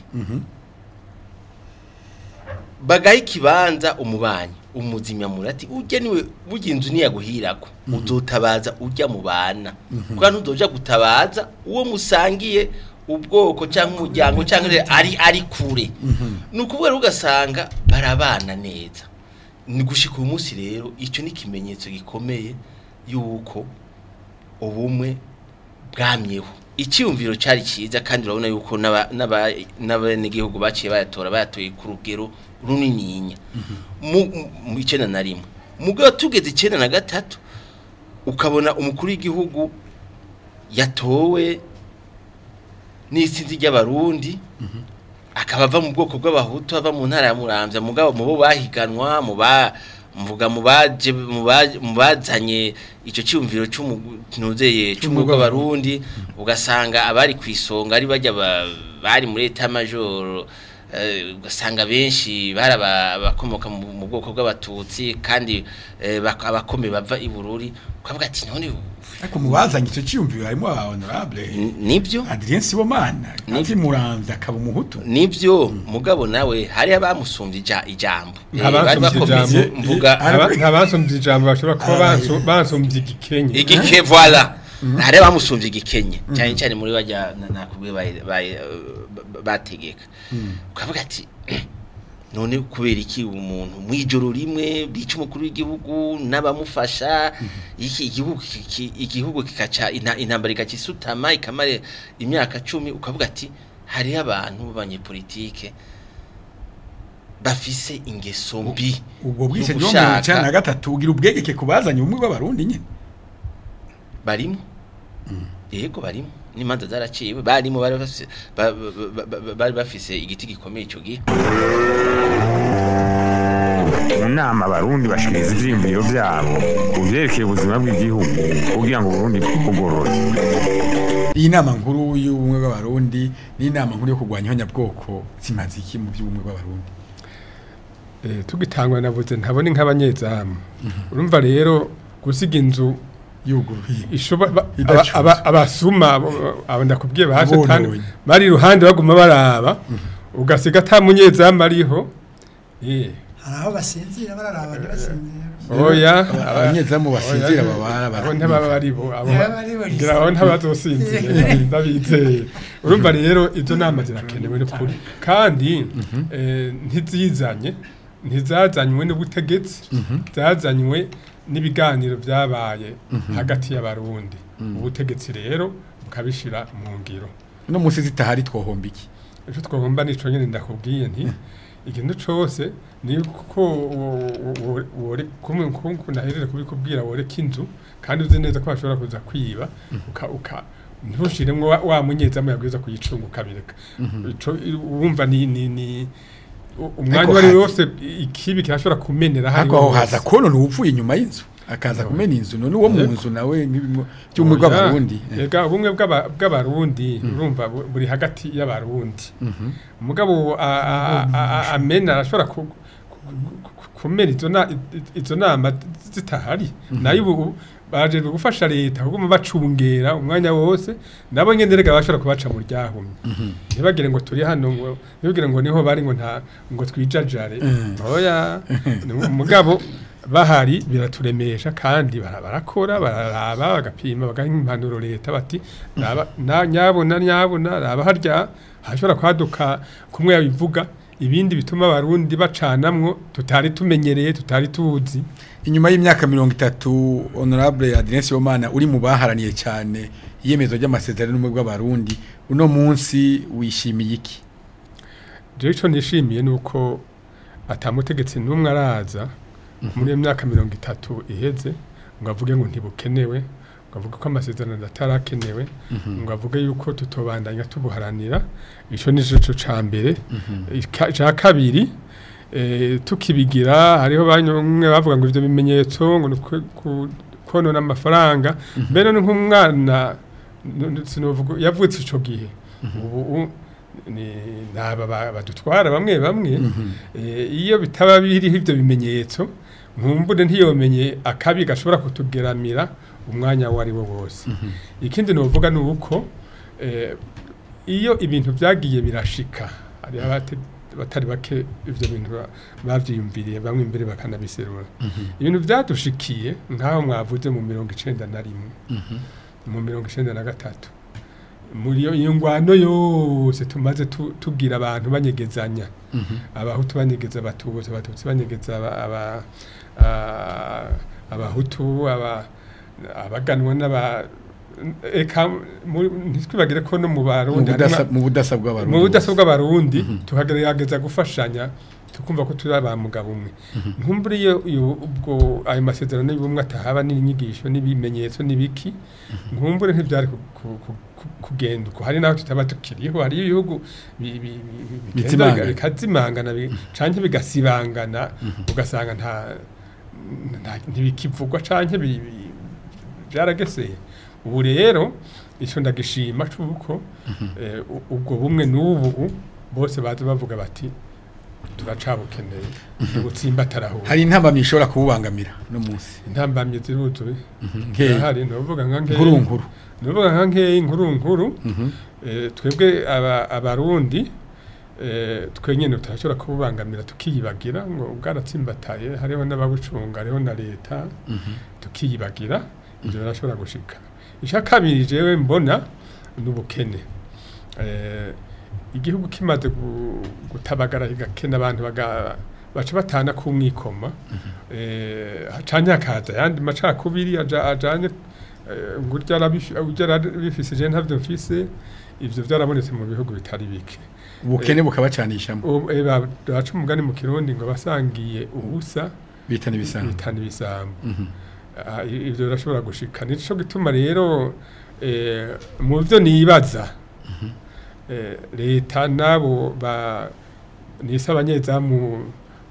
bagaha ikibanza umubanyi umuzimyamura ati ujya niwe burya inzu niyaguhirako uzotabaza ujya mu bana kuko ntuzoja gutabaza uwo musangiye ubwoko cyangwa umuryango cyangwa rero ari ari kure ni ukuvuga rero ugasanga barabana neza ni gushika uyu munsi rero icyo ni ikimenyetso gikomeye y'uko ubumwe bwamyeho icyumviro cyari cyiza kandi urabona yuko n'aba- n'aba- n'abenegihugu baciye bayatora bayatoye ku rugero runininya mu mu icyenda na rimwe mugabo tugeze icyenda na gatatu ukabona umukuru w'igihugu yatowe n'isinzi ry'abarundi akaba ava mu bwoko bw'abahutu ava mu ntara ya muramvya mugabo mu bo bahiganwa mu ba mvuga mu baje mu ba- mu bazanye ico cyumviro cy'umuzeye cy'umwe bw'abarundi ugasanga abari ku isonga ari bajya ba- bari muri eta major eh, ugasanga benshi bari aba- abakomoka mu mu bwoko bw'abatutsi kandi eh, bak- abakome bava i Bururi ukavuga ati none ariko mubazanye icyo cyiyumviro harimo aba honorable n- nibyo Adrien Sibomana Ni- azi muramvya akaba umuhutu nibyo mugabo nawe hari abamusumvye ija- ijambo Eh, Abamusumvye bari bakomeye, ijambo. mvuga Aba- ntabansomvye ijambo bashobora kuba banso- bansomvye igikenye igike voilà hari abamusumvye igikenye cyane cyane muri bajya na- nakubwiye bayi- bayi- ba- bategeka ukavuga ati none kubera iki umuntu mu ijoro rimwe bica umukuru w'igihugu n'abamufasha iki igihugu kiki- igihugu kikaca inta- intambara ikakisutama ikamara imyaka cumi ukavuga ati hariho abantu b'abanyepolitike bafise ingeso mbi ubwo yo bwise ryo mirongo gushaka- icyenda na gatatu ugira ubwegeke ku bazanye ubumwe bw'abarundi nyine barimo yego barimo n'imanza zaraciwe barimo bari bafise ba- ba- ba- ba- bari bafise igiti gikomeye icyo gihe mu nama abarundi bashikiriza ivyiyumviro vyabo ku vyerekeye ubuzima bw'igihugu kugira ngo uburundi bugorore iyi nama nkuru y'ubumwe bw'abarundi n'inama nkuru yo kurwanya ihonyabwoko zimaze iki mu by'ubumwe bw'abarundi Eh, tugitangwa navuze ntabone nk'abanyezamu urumva rero gusiga inzu yuguruye ishoba ba- Idacuzwe. aba- aba- abasuma abo- abo ndakubwiye baje Abononye. tani bari iruhande baguma baraba ugasiga ata munyezamu ariho eh hari aho basinzira bararaba ntibasinzira oya abanyezamu basinzira babara abo ntibaba bari bo abo Ntibaba ari bo ngira aho ntabazosinzira ndabizeye urumva rero izo nama zirakenewe n'ukuri kandi eh, ntizizanye ntizazanywe n'ubutegetsi zazanywe n'ibiganiro byabaye hagati y'abarundi ubutegetsi rero bukabishira mu ngiro no munsi zitahari twohomba iki icyo twagomba nico nyine ndakubwiye nti ikintu cose ni ko naherere kubikubwira woreka inzu kandi uzi neza ko bashobora kuza kwiba uka uka ntushiremwo wa- wa munyezamu yabwiza kuyicunga ukabireka ico wumva ni ni ni u- umwanya Ariko wari haza- wose ikibi kirashobora kumenera hari ariko aho haza konona uwupfuye inyuma y'inzu akaza kumena inzu none uwo mu Yego. nzu nawe nk'ibimwe by'ubumwe bw'abarundi eh. Ega ubumwe bw'aba- bw'abarundi urumva bu- buri hagati y'abarundi umugabo a- a- a- a- amena arashobora ku- ku- ku- kumena izo na- i- izo nama zitahari nayo ubu bajejwe gufasha leta kuguma bacungera umwanya wose nabo nyene rega bashobora kubaca mu ryahumye ntibagire ngo turi hano ngo ntibagire ngo niho bari ngo nta ngo twijajare oya ni umugabo bahari biraturemesha kandi bara- barakora bararaba bagapima bagaha impanuro leta bati raba na- nyabona nyabona raba harya hashobora kwaduka kumwe yabivuga ibindi bituma abarundi bacanamwo tutari tumenyereye tutari tuzi inyuma y'imyaka mirongo itatu honorable Adrien Sibomana uri mu baharaniye cyane iyemezo ry'amasezerano n'ubumwe bw'abarundi uno munsi wishimiye iki jewe ico nishimiye nuko atamutegetsi n'umwe araza muri iyo myaka mirongo itatu iheze ngo avuge ngo ntibukenewe ngo avuge ko amasezerano atarakenewe ngo avuge yuko tutobandanya tubuharanira ico ni cyo ca mbere Ika- ca kabiri eh, tukibigira hariho bamwe bavuga ngo ivyo bimenyetso ngo ni ukwe- ku- konona amafaranga mbere ni nk'umwana n- n- sinovuga yavutse ico gihe ubu u- ni naba ba- badutwara bamwe bamwe eh, iyo bitaba biriho ivyo bimenyetso nkumbure ntiyomenye akabi gashobora kutugeramira umwanya wari wo wose ikindi novuga ni uko eh, iyo ibintu byagiye birashika hari abate- batari bake ivyo bintu ba- bavyiyumviriye bamwe imbere bakanabiserura ibintu byadushikiye nk'aho mwavuze mu mirongo icenda na rimwe mu mirongo icenda na gatatu muri iyo- iyo ngwano yose tumaze tu- tubwira abantu banyegezanya abahutu banyegeza abatutsi abatutsi banyegeza aba- aba- a- abahutu aba- abaganwa n'aba eka muri- ntitwibagire ko no mu mu barundi budasa harimwo- mu budasa bw'abarundi mu budasa bose. bw'abarundi tukagerageza gufashanya tukumva ko turi aba mugabo umwe nkumbure iyo iyo- ubwo ayo masezerano y'ubumwe atahaba n'inyigisho n'ibimenyetso n'ibiki nkumbure ntibyari ku- ku- ku- ku- kugenda uko hari naho tutaba tukiriho hari ibihugu bi- bi- bi- bi- bigenda Bizimangana. biga- bikazimangana bi- canke bigasibangana ugasanga nta nta- ntibikivugwa canke bi- bi- byarageseye ubu rero icyo ndagishima cy'uko eh, u- ubwo bumwe n'ubu bose baza bavuga bati turacabukeneye ubutsimbataraho hari intambamyi ishobora kububangamira no munsi intambamye ziruzuye nkeya zirahari ntuvuga nka nkeya nkuru nkuru ntuvuga nka nkeya inkuru nkuru eh, twebwe aba- abarundi eh, twe nyine turashobora kububangamira tukiyibagira ngo bwaratsimbataye hariho n'ababucunga hariho na leta tukiyibagira ibyo birashobora gushika icya kabiri jewe mbona ni ubukene Eh, igihugu kimaze gu- gutabagara kigakena abantu baga- baca batana ku mwikoma eh, canke hakaza ayandi macakubiri aja- ajanye eh, ngo urya arabifi- urya arabifise je ntavyo mfise ivyo vyarabonetse mu bihugu bitari bike ubukene bukabacanishamo Ubu, eh, ba- baca umugani mu kirundi ngo basangiye ubusa bitana ibisanzwe bitana ibisambo Ah, i- ivyo birashobora gushika nico gituma rero eh, mu byo nibaza eh, leta nabo ba nise abanyezamu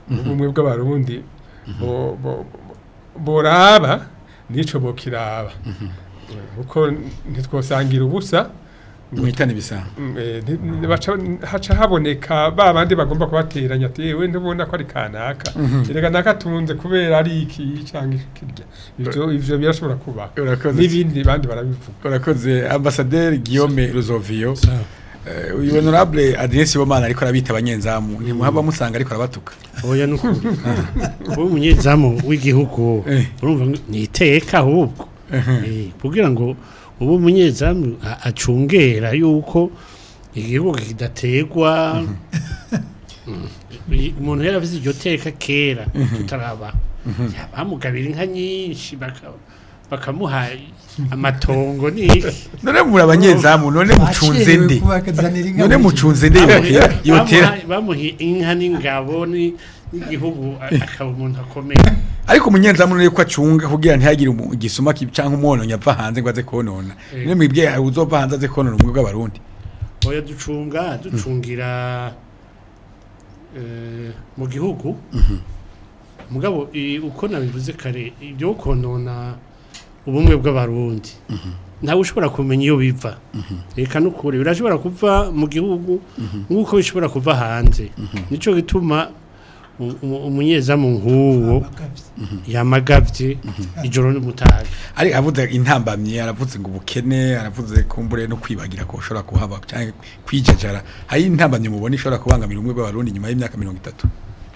ubumwe bw'abarundi bo- bo- bo- boraba nico bokiraba kuko ntitwosangira ubusa mwitane bisanga Mm, eh, nti- ni- baca- haca haboneka ba bandi bagomba kubateranya ati yewe ntubona ko ari kanaka erega nakatunze kubera ari iki cyangwa kirya ivyo ivyo birashobora kuba urakoze n'ibindi bandi barabivuga urakoze ambasaderi Guillaume Ruzovio Sawa. Eh, uyu honorable Adrien Sibomana ariko arabita abanyenzamu ntimuhaba musanga ariko arabatuka oya nukuri kuba umunyezamu w'igihugu Eh. urumva ngo ni iteka ahubwo Eh, kugira ngo ubu umunyezamu a- acungera yuko igihugu kidategwa Mm. I- umuntu yari avuze iryo teka kera tutaraba bamugabira inka nyinshi baka- bakamuha amatongo n'iki none muri abanyenzamu none mucunze nde kubakazanira inka none muri iki mucunze nde yotera yotera Bamuha- bamuha inka n'ingabo ni- n'igihugu a- akaba umuntu akomeye ariko umunyenzamu none ko acunga kugira ntihagire umu- igisuma ki- canke umwononyi ava hanze ngo aze konona Eh. none mwibwe uzova hanze aze konona umwe bw'abarundi oya ducunga ducungira eh, mu gihugu mugabo i- uko nabivuze kare ibyo konona ubumwe bw'abarundi ntawe ushobora kumenya iyo biva reka nukuri birashobora kuva mu gihugu nk'uko bishobora kuva hanze nico gituma u- u- umunyezamu nk'uwo abagavye. yamagavye ijoro n'umutaga ari avuze intambamye aravuze ngo ubukene aravuze kumbure no kwibagira ko ushobora kuhaba canke kwijajara hari intambamye mubona ishobora kubangamira umwe bw'abarundi nyuma y'imyaka mirongo itatu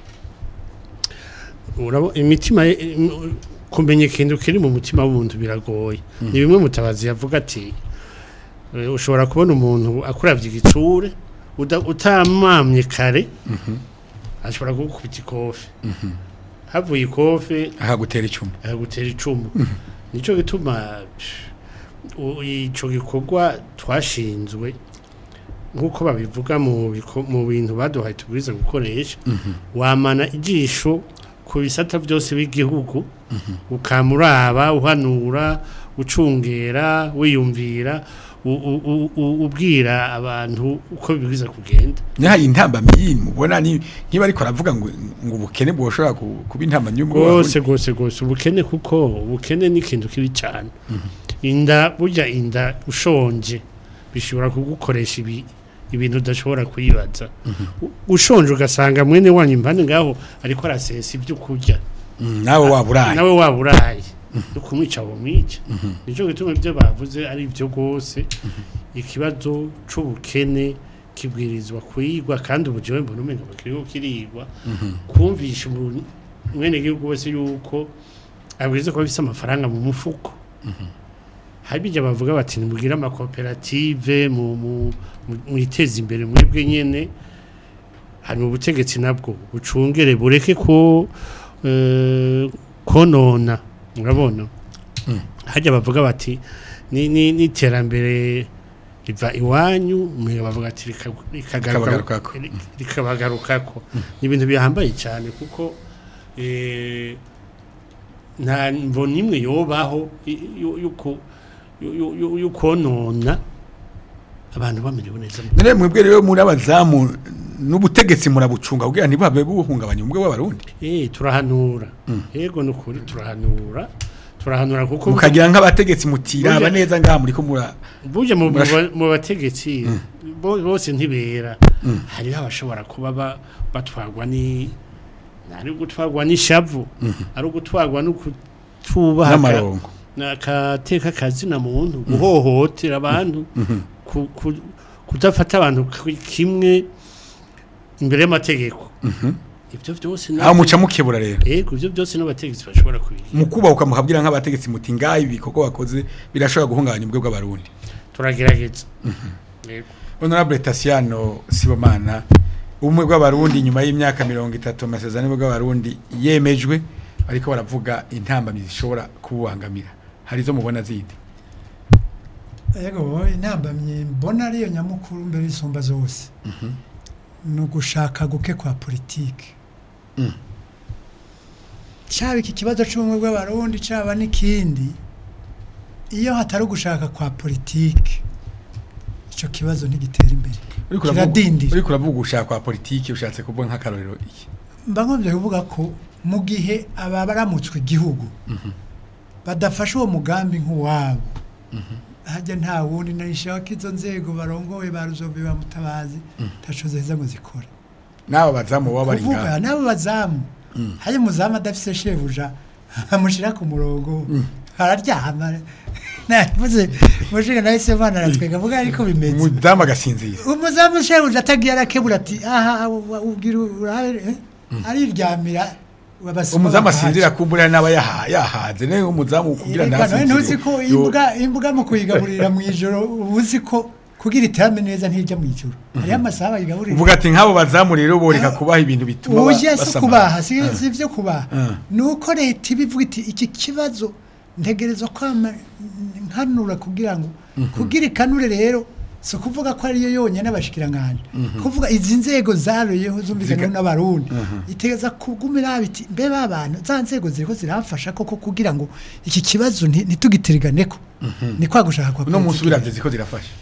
urabo imitima ye- im- kumenya ikintu kiri mu mutima w'umuntu biragoye ni bimwe mutabazi yavuga ati eh, ushobora kubona umuntu akuravye igitsure uda- utamamye kare ashobora kugukubita ikofe havuye ikofe akagutera icumu akagutera icumu nico gituma u- ico gikorwa twashinzwe nk'uko babivuga mu biko- mu bintu baduhaye tubwiza gukoresha wamana ijisho ku bisata byose b'igihugu ukamuraba uhanura ucungera wiyumvira u- u- u- u- ubwira abantu uko bibwiza kugenda nihari intambamye mubona ni nkiba ariko aravuga ngo ngo ubukene bwoshobora ku- kuba intambamye y'umwe rwose bw'abarundi rwose rwose ubukene kuko ubukene ni ikintu kibi cyane inda burya inda ushonje bishobora kugukoresha ibi ibintu udashobora kuyibaza U- ushonje ugasanga mwene wanyu impande ngaho ariko arasesa ibyo kurya Mm, nawe waba uraye nawe waba uraye no kumwica wamwica nicyo gituma ibyo bavuze ari byo rwose ikibazo c'ubukene kibwirizwa kuyigwa kandi ubu jewe mbona umenga bakiriho kirigwa kumvisha umuntu mwene gihugu wese yuko abwirizwa kuba afise amafaranga mu mufuko hari bijya bavuga bati nimugire amakoperative mu mu- mu- mwiteze imbere mwebwe nyene hari mu butegetsi nabwo bucungere bureke ko eh, konona urabona hajya bavuga bati ni ni n'iterambere riva iwanyu mwe bavuga ati rika- rikagaruka Rikabagarukako. ri- rikabagarukako ni ibintu bihambaye cyane kuko eh, nta mvo nimwe yobaho i- yu- yuko yu- yu- yu- yukonona abantu bamerewe neza mu none mwebwe rero muri abazamu n'ubutegetsi murabucunga kugira ntibuhave buhungabanya umwe bw'abarundi Eh turahanura. Yego nukuri turahanura. Turahanura kuko mukagira nk'abategetsi mutiraba Burya- neza ngaha muri ko mura burya mu Murash- mu- mu bategetsi bo- bose ntibera. Hariho abashobora kuba ba- batwarwa ni ari gutwarwa n'ishavu, ari gutwarwa no kutubaha n'amarongo nakateka kazina muntu guhohotera abantu ku- ku- kudafata abantu ki- kimwe imbere y'amategeko. Ibyo byose aho muca mukebura rero Ego ibyo byose n'abategetsi bashobora kubigira. mukubahuka mukabwira nk'abategetsi muti ngaha ibi bikorwa bakoze birashobora guhungabanya ubwe bw'abarundi Turagerageza. Yego. honorable Tasiano Sibomana ubumwe bw'abarundi nyuma y'imyaka mirongo itatu amasezerano y'ubumwe bw'abarundi yemejwe ariko baravuga intambamyi zishobora kububangamira hari izo mubona zindi yego intambamye mbona ariyo nyamukuru mbere y'isumba zose ni ugushaka guke kwa politiki Mm. cyaba iki kibazo cy'ubumwe bw'abarundi cyaba n'ikindi iyo hatari ugushaka kwa politiki icyo kibazo ntigitera imbere Uriko uravuga- kiradindira uriko uravuga ugushaka kwa politiki ushatse kuvuga nk'akarorero iki mba ngombye kuvuga ko mu gihe aba baramutswe igihugu badafashe uwo mugambi nk'uwabo hajya nta wundi narishaho ko izo nzego barongoye ba ruzobe ba mutabazi ntaco zeza ngo zikore n'abo bazamu baba bari kuvuga ngaho n'abo bazamu hari umuzamu adafise shebuja amushyira ku murongo araryama navuze mushinga nahise mwana aratwega avuga ariko bimeze umudamu agasinzira umuzamu shebuja atagiye arakebura ati aha wa- ubwira urabe eh?" ariryamira abasuma umuzamu bakahaca. asinzira kumbura n'aba yaha- yahaze nawe umuzamu kugira Reka nawe ntasinzire ntuzi ko imbwa imbwa mu kuyigaburira mu ijoro uba uzi ko kugira iterame neza ntijya mu ijoro hariho amasaha bayigaburira uvuga ati nk'abo bazamu rero boreka kubaha ibintu bituma ba- uburyo si basamara. kubaha si si ibyo kubaha Ah. ni uko leta iba ivuga iti iki kibazo ntegereza kwama nkanura kugira ngo kugira ikanure rero si ukuvuga ko ariyo yonyine abashikiranganje kuvuga izi nzego zaroyeho zumvikana Zika- n'abarundi itegeza kugumira biti mbe babana za nzego ziriko ziramfasha koko kugira ngo iki kibazo nti- ntitugitiriganeko ni kwa gushaka kwa uno munsi politiki. ubiravye ziko zirafasha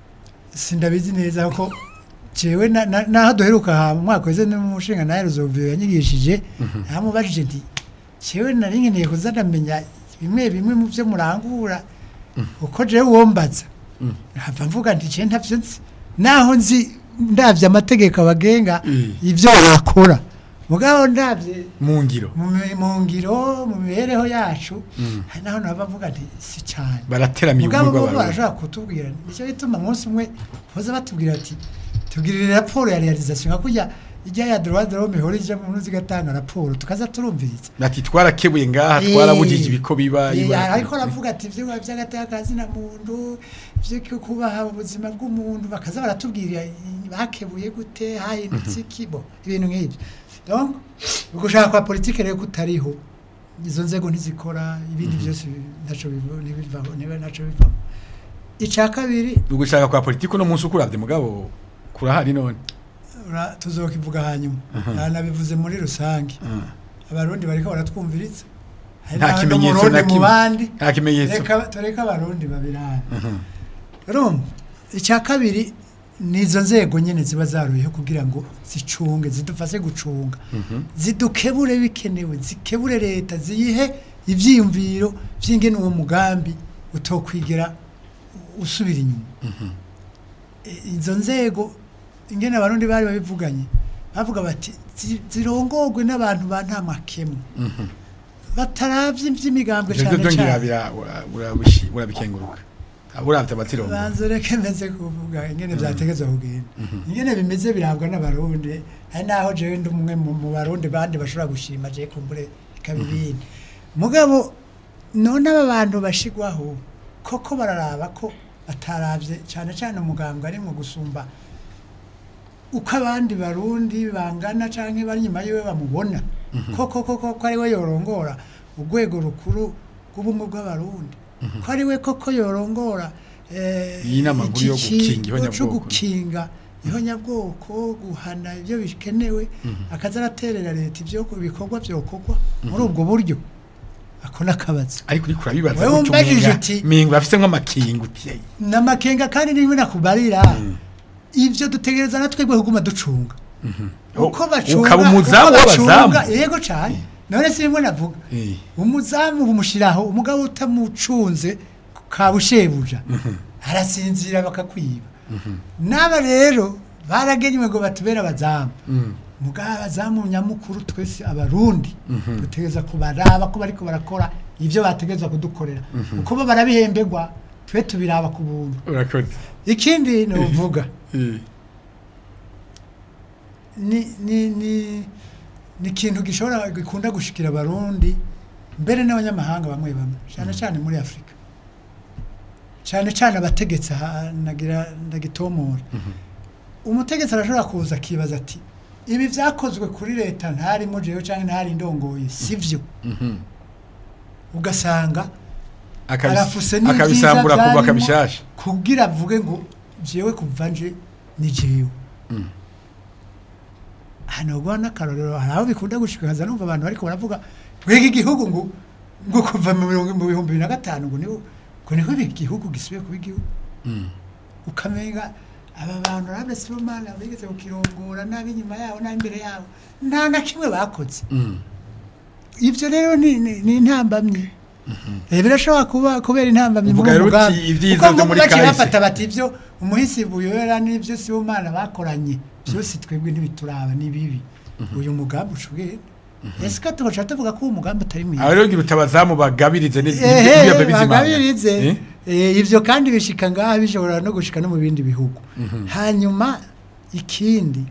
sindabizi neza ko jewe na- na- naho duheruka ha mu mwaka weze n'umushinga nawe ruzoviyo yanyigishije namubajije nti jewe nari nkeneye kuza ndamenya bimwe bimwe mu byo murangura uko jewe wombaza nkava mvuga nti je ntavyo nzi naho nzi ndavye amategeko abagenga Mm. ivyo wakora mugabo ndavye mu ngiro mu mi- mu ngiro mu mibereho yacu hari naho nava mvuga nti si cyane barateramiye mugabo ubumwe bo bw'abarundi barashobora kutubwira nicyo gituma umunsi umwe boza batubwira ati tubwirire raporo ya realization nka kurya ijya ya droit de l'homme ihora ija mu zigatanga raporo tukaza turumviriza ati twarakebuye ngaha Eh, twarabujije ibiko biba eh, iba- ariko aravuga ati ibyo by'agatakazi na muntu ibyo kubaha ubuzima bw'umuntu bakaza baratubwira eh, bakebuye gute hahindutse iki bo ibintu nk'ibyo donc ugushaka kwa politike rero kutariho izo nzego ntizikora ibindi byose ntaco biva ntibivaho niba ntaco bivamo icya kabiri ugushaka kwa politiki uno munsi ukuravye mugabo kurahari none ura- tuzokivuga hanyuma nanabivuze muri rusange abarundi bariko baratwumviriza Hari Nta n'abandi kimenyetso Umurundi na mu kimwe. bandi nta kimenyetso reka tureke abarundi babirane urumva icya kabiri ni izo nzego nyine ziba zaruyeho kugira ngo zicunge zidufashe gucunga zidukebure bikenewe zikebure leta ziyihe ibyiyumviro by'ingene uwo mugambi utokwigera usubira inyuma E, izo nzego ingene abarundi bari babivuganye bavuga bati "Zi- zirongorwe n'abantu ba nta makemwa bataravye ivy'imigambwe ivyo cane vyo ngira cane bira- ura- urabishi- urabikenguruka uravye abatsirongo banze reke meze kuvuga ingene vyategezwa kugenda ingene bimeze birangwa n'abarundi hari naho jewe ndi umwe mu mu barundi bandi bashobora gushima je kumbure ikabibindi mugabo none aba bantu bashigwaho koko bararaba ko bataravye cane cane umugambwe arimwo gusumba uko abandi barundi bangana canke bari inyuma yiwe bamubona koko koko ko ari we yorongora urwego rukuru rw'ubumwe bw'abarundi ko ari we koko yorongora eh, Iyi nama nkuru yo iki gukinga kigo ihonyabwoko. co gukinga ihonyabwoko guhana ibyo bikenewe akaza araterera leta ibyo bikorwa byokorwa muri ubwo buryo ako n'akabazo ariko uriko urabibaza Wewe gutyo umbajije umenga- uti- mengo bafise nk'amakinga uti "Ei, n'amakenga kandi nimwe nakubarira ivyo dutegereza na twebwe kuguma ducunga uko bacunga ukaba umuzamu uko bacunga, w'abazamu yego cane none si bimwe navuga Eh, umuzamu bumushiraho umugabo utamucunze kabushebuja arasinzira bakakwiba n'aba rero baragenywe ngo batubere abazamu mm, mugabo abazamu nyamukuru twese abarundi dutegereza kubaraba ko bariko barakora ivyo bategerezwa kudukorera uko bo barabihemberwa twe tubiraba ku buntu urakoze ikindi ni uvuga Eh, ni ni ni ni ikintu gishobora gikunda gushikira abarundi mbere n'abanyamahanga bamwe bamwe cyane cyane muri afurika cyane cyane abategetsi aha nagira ndagitomora umutegetsi arashobora kuza akibaza ati ibi byakozwe kuri leta ntarimo jewe cyangwa ntari indongoye sivyo mhm. ugasanga Akabis- arafuse n'ibyiza akabisambura kubaka byarimo bishasha kugira avuge ngo jewe kuva nje ni jewe Mm. hano ubwo n'akarorero hari aho bikunda gushikaza numva abantu bariko baravuga twega igihugu ngo ngo kuva mu mirongo- mu bihumbi bibiri na gatanu ngo niho ngo niho igihugu gisubiye kuba igihugu Mm. ukamenga aba bantu rabe Sibomana bigeze kukirongora n'ab'inyuma yabo n'ab'imbere yabo nta na kimwe bakoze ibyo rero ni ni- ni intambamyi Eh, birashobora kuba kubera intambamyi Uvuga muri rero uwo uti mugambi. ibyiza Kuko byo nk'ubu muri baciye kahise. bafata bati ibyo umuhisi buyora n'ibyo Sibomana bakoranye byose twebwe ntibituraba ni bibi uyu mugambi ushobora ese ko tubaca tuvuga ko uwo mugambi atari mwiza aho rero ngira utabazamu bagabirize neza ehe bizimana bagabirize Eh? Eh, ibyo kandi bishika ngaha bishobora no gushika no mu bindi bihugu hanyuma ikindi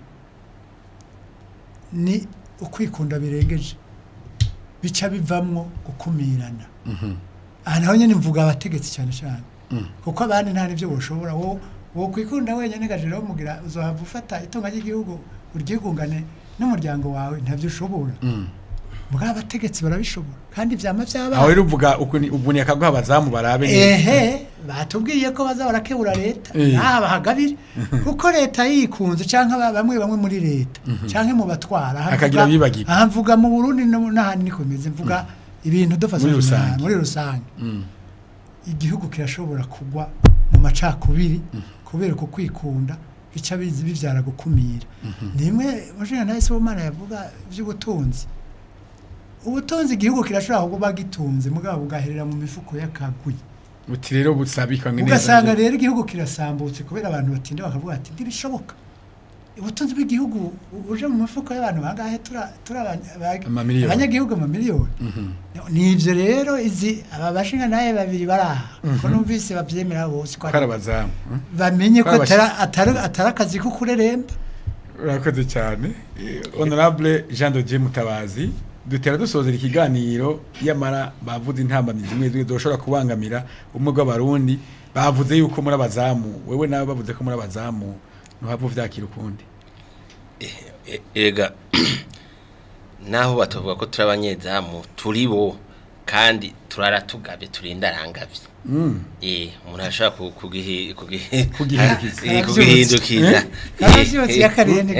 ni ukwikunda birengeje bica bivamwo gukumirana aha naho nyine mvuga abategetsi cyane cyane kuko abandi nta n'ibyo boshobora wo wo kwikunda wenyine gajero mugira uzohava ufata itunga ry'igihugu uryigungane n'umuryango wawe ntabyo ushobora mbwa abategetsi barabishobora kandi vyama vyabaye aho rero uvuga ubuni akaguha abazamu barabe neza ehe batubwiye ko baza barakebura leta Eh. naha bahagabire kuko leta yikunze canke aba- bamwe bamwe muri leta canke mu batwara aha Hakagira mvuga- abibagirwa. aha mvuga mu Burundi no- n'ahandi niko bimeze mvuga ibintu dufashe Muri rusange. muri rusange igihugu kirashobora kugwa mu macakubiri kubera uko kwikunda bica bizi bivyara gukumira nimwe mushinga ntaye Sibomana yavuga by'ubutunzi ubutunzi igihugu kirashobora kuba gitunze mugabo bugaherera mu mifuko y'akagwi uti rero busabikanywe neza ugasanga rero igihugu kirasambutse kubera abantu batinda bakavuga ati ntibishoboka ubutunzi bw'igihugu bu- buje mu mifuko y'abantu bangahe tura- turi abanya- ba- Amamiliyoni. abanyagihugu amamiliyoni ni ibyo rero izi aba bashinga naye babiri bari aha ko numvise babyemera bose ko ko ari abazamu hmm? bamenye ko Ko ari atari- atari atari akazi ko kureremba urakoze cyane Eh, honorable jean de dieu mutabazi dutera dusozera ikiganiro yamara bavuze intambamyi zimwe zimwe zoshobora kubangamira ubumwe bw'abarundi bavuze yuko muri abazamu wewe nawe bavuze ko muri abazamu ntuhava uvyakira ukundi E- ega naho batavuga ko turi abanyezamu turi bo kandi turara tugabye turinda arangabye eh umuntu ashaka kugihi kugihi Kugihindukiza. Eh, kugihindukiza Karavyutse yakarende.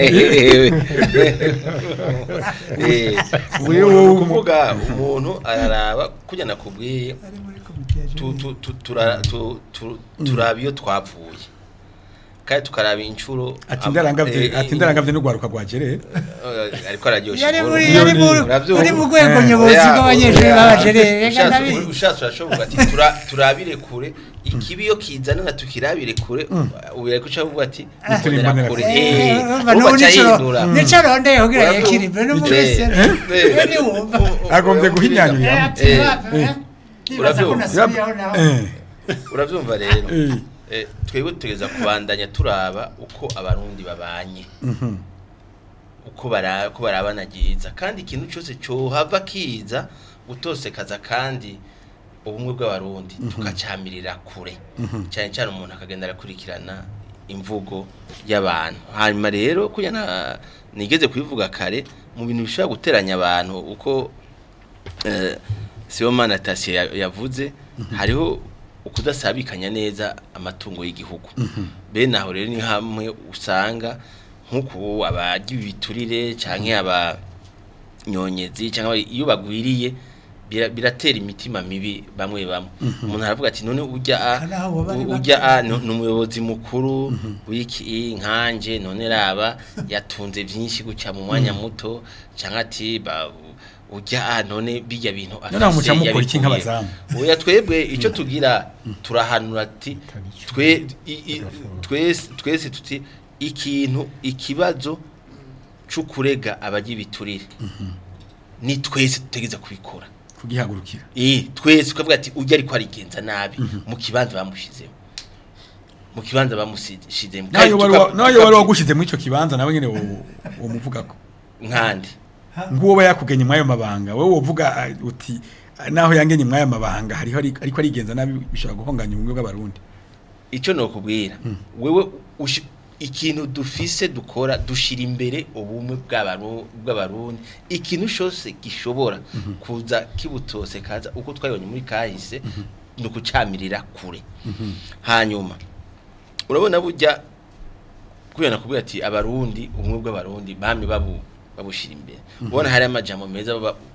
eh Ubu rero wowe umu- kuvuga umuntu araraba kujya nakubwiye ari muri komite ya tu- jeunesse. tu- tu- tura- tu- tu- turaba iyo twapfuye kandi tukaraba inshuro ati ndarangavye eh, ati ndarangavye n'ugwaruka rwa jerere eh, ariko araryoshe yari inkuru. muri yari muri Uravyumva? uri mu rwego Eh, nyobozi Oya, bw'abanyeshuri oya, b'abajerere reka ushatse- ndabizi ushatse urashoboka ati tura- turabire kure ikibi iyo kizana na tukirabire kure ubu yari kuca avuga ati Turi mbonera imbonera kure kure. eh urumva ubu n'ubu baca nicoro yihindura nicoro ndeye kugira Uravyumva? yakiribe no muri Eh, sere eh, we niwumva agombye guhinyanyura Eh, ati Eh, bava, eh. nibaza ko Uravyumva? nasubiyeho naho eh urabyumva rero eh Eh, twebwe tugeza kubandanya turaba uko abarundi babanye uko bara uko barabana byiza kandi ikintu cyose cyohava kiza gutosekaza kandi ubumwe bw'abarundi tukacamirira kure cyane cyane umuntu akagenda arakurikirana imvugo y'abantu hanyuma rero kuya na nigeze kubivuga kare mu bintu bishobora guteranya abantu uko eh, Sibomana Tasie ya- yavuze hariho ukudasabikanya neza amatungo y'igihugu bene aho rero ni hamwe usanga nk'uko abagira ibiturire cyangwa abanyonyezi cyangwa iyo bagwiriye bira- biratera imitima mibi bamwe bamwe umuntu aravuga ati none ujya a Kandi aho baba ari ujya bake. a ni ni umuyobozi mukuru w'iki nkanje none raba yatunze byinshi guca mu mwanya muto cyangwa ati ba ujya a none bijya bintu None aho muca mukora iki yabikuye. nk'abazamu? oya twebwe icyo tugira turahanura ati twe i- i- twese twese tuti ikintu ikibazo cyo kurega abagira ibiturire ni twese tutegeza kubikora kugihagurukira eh twese ukavuga ati ujya ariko arigenza nabi mu kibanza bamushizeho mu kibanza bamushizemo nayo wari wa- nayo wari wagushize muri ico kibanza nawe nyene wo- wo muvugako nkande nguwo ba yakugenye mwayo mabanga wowe wovuga ah, uti ah, naho yangenye mwayo mabanga hariho ari- ariko arigenza nabi bishobora guhonganya ubumwe bw'abarundi icyo nokubwira wewe ushi- ikintu dufise dukora dushira imbere ubumwe bw'abaru- bw'abarundi ikintu cyose gishobora kuza kibutose kaza uko twabonye muri kahise ni ukucamirira kure hanyuma urabona burya kubera nakubwira ati abarundi ubumwe bw'abarundi bamwe babu babushira imbere ubona hari amajambo meza baba-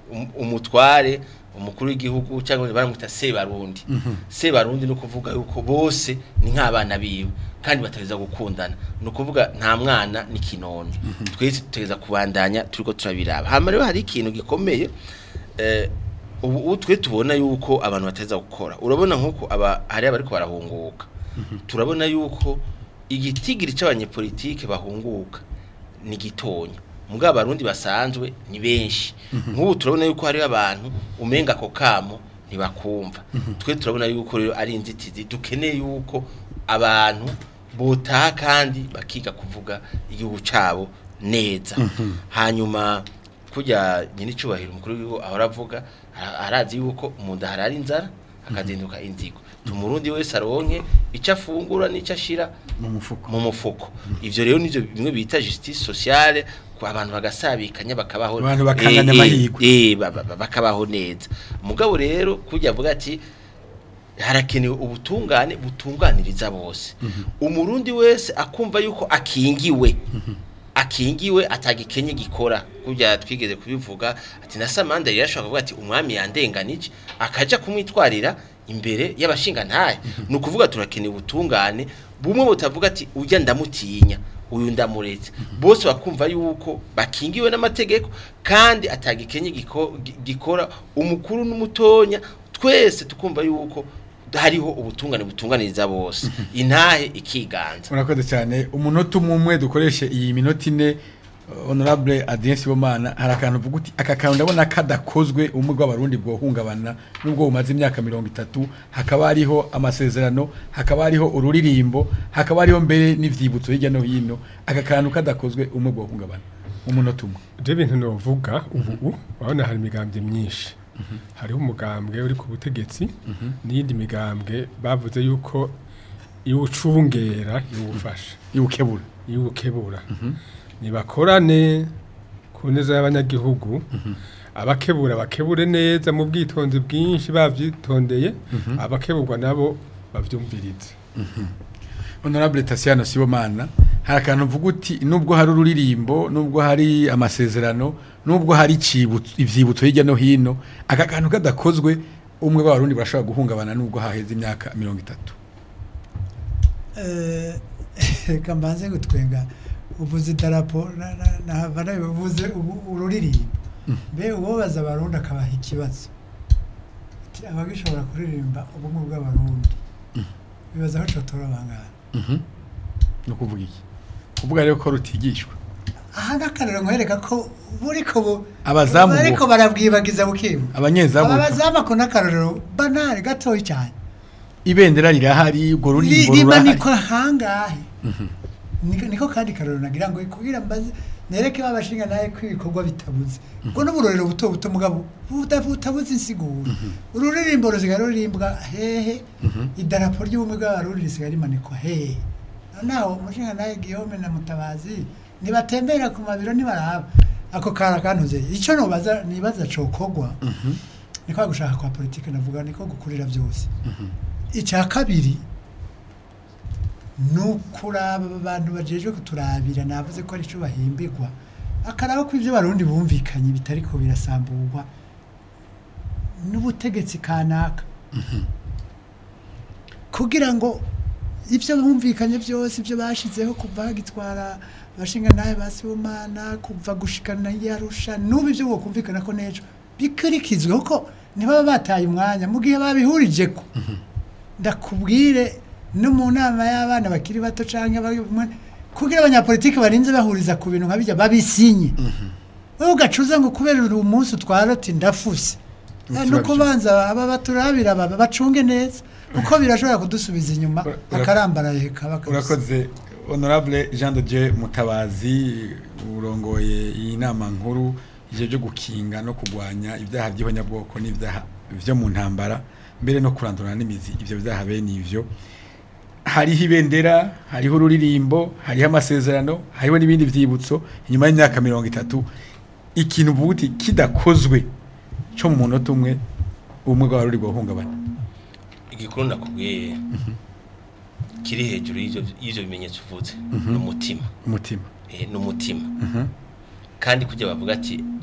um- umutware umukuru w'igihugu cyangwa baramwita sebarundi sebarundi ni ukuvuga yuko bose ni nk'abana biwe kandi batareza gukundana ni ukuvuga nta mwana ni kinono twese tutegeza kubandanya turiko turabiraba hama rero hari ikintu gikomeye eh, ubu ubu twe tubona yuko abantu bateza gukora urabona nk'uko aba hari abariko barahunguka turabona yuko igitigiri c'abanyepolitike bahunguka ni gitonya mugabo abarundi basanzwe ni benshi nk'ubu turabona yuko hariho abantu umenga ako kamo ntibakumva twe turabona yuko rero ari inzitizi dukeneye yuko abantu botaha kandi bakiga kuvuga igihugu cabo neza hanyuma kujya nyine icubahiro umukuru w'igihugu ahora avuga ara- arazi yuko mu nda harara inzara hakazinduka inzigo tumurundi wese aronke icyo afungura n'icyo ashira mu mufuko mu mufuko ivyo rero nivyo bimwe bita justice sociale ko abantu bagasabikanya bakabaho Abantu bakanganya eh, eh, amahirwe. eh ba- ba- ba- bakabaho neza mugabo rero kujya avuga ati harakenewe ubutungane butunganiriza bose umurundi wese akumva yuko akingiwe akingiwe atagikenye gikora kujya twigeze kubivuga ati na Samanda yashaka kuvuga ati umwami yandenganije akaja kumwitwarira imbere y'abashinga ntaye ni ukuvuga turakeneye ubutungane bumwe butavuga ati ujya ndamutinya uyu ndamuretse bose bakumva yuko bakingiwe n'amategeko kandi atagikenye giko- gi- gikora umukuru n'umutonya twese tukumva yuko hariho ubutungane butunganiriza bose intahe ikiganza urakoze cyane umunota umwe umwe dukoreshe iyi minota ine uh, honorable Adrien Sibomana hari akantu uvuga uti aka kantu ndabona kadakozwe umwe rw'abarundi bwohungabana nubwo bumaze imyaka mirongo itatu hakaba hariho amasezerano hakaba hariho ururirimbo hakaba hariho mbere n'ivyibutso hirya no hino aka kantu kadakozwe umwe bwohungabana umunota umwe ibyo bintu novuga ubu urabona hari imigambwe myinshi hariho umugambwe uri ku butegetsi n'iyindi migambwe bavuze yuko iwucungera iwufasha iwukebura iwukebura nibakorane ku neza y'abanyagihugu abakebura bakebure neza mu bwitonzi bwinshi bavyitondeye abakeburwa nabo bavyumvirize honorable Tasiano Sibomana hari akantu uvuga uti nubwo hari ururirimbo nubwo hari amasezerano nubwo hari icibutso ivyibutso hirya no hino aka kantu kadakozwe umwe b'abarundi barashobora guhungabana nubwo haheze imyaka mirongo itatu Eh, reka mbanze gutwenga uvuze idarapo na- na- nahava nawe uvuze ubu- ururirimbo mbe uwobaza abarundi akabaha ikibazo Ati, abagishobora kuririmba ubumwe bw'abarundi bibaza aho cotora bangana ni ukuvuga iki kuvuga rero ko rutigishwa aha n'akarero nkwereka ko buriko bu Abazamu bo. bariko barabwibagiza bukibu abanyezamu aba bazamu ako n'akarorero banari gatoyi cyane ibendera rirahari urwo ruririmbo rurahari rimanikwa hangahe Niko- niko kandi karorero nagira ngo kugira mbaze nereke babashinga naye ko ibikorwa bitabuze ubwo n'uburorero buto buto mugabo buta- butabuze insiguro ururirimbo rusigaye rurimbwa hehe idarapo ry'ubumwe bw'abarundi risigaye rimanikwa hehe noneho umushinga naye Guillaume na Mutabazi nibatembera ku mabiro nibaraba ako kara kantuze icyo nobaza nibaza cokogwa niko gushaka kwa politike navuga niko gukurira byose icya kabiri ni ukuraba abantu bajejwe kuturabira navuze ko aricyo bahimbirwa akaraba ko ibyo barundi bumvikanye bitari ko birasamburwa n'ubutegetsi kanaka kugira ngo ibyo bumvikanye byose ibyo bashizeho kuva bagitwara abashinga nawe basibomana kuva gushikana yarusha n'ubu ibyo bokumvikana ko n'ejo bikurikizwe kuko ntibaba bataye umwanya mu gihe babihurije ko ndakubwire no mu nama y'abana bakiri bato cyangwa kugira abanyapolitiki barinze bahuriza ku bintu nka bijya babisinye wowe ugacuza ngo kubera uri umunsi utwara uti ndafuse no kubanza aba baturabira baba bacunge neza kuko birashobora kudusubiza inyuma akarambaraye kaba urakoze honorable jean de dieu mutabazi urongoye iyi nama nkuru igihe byo gukinga no kurwanya ibyaha by'ihonyabwoko n'ibyaha byo mu ntambara mbere no kurandurana n'imizi ibyo byaha bene ibyo hariho ibendera hariho ururirimbo hariho amasezerano hariho n'ibindi byibutso inyuma y'imyaka mirongo itatu ikintu uvuga uti kidakozwe cyo mu munota umwe ubumwe bwaba ruri guhungabana igikuru nakubwiye kiri hejuru y'ibyo bimenyetso uvuze ni umutima umutima ni umutima kandi kujya bavuga ati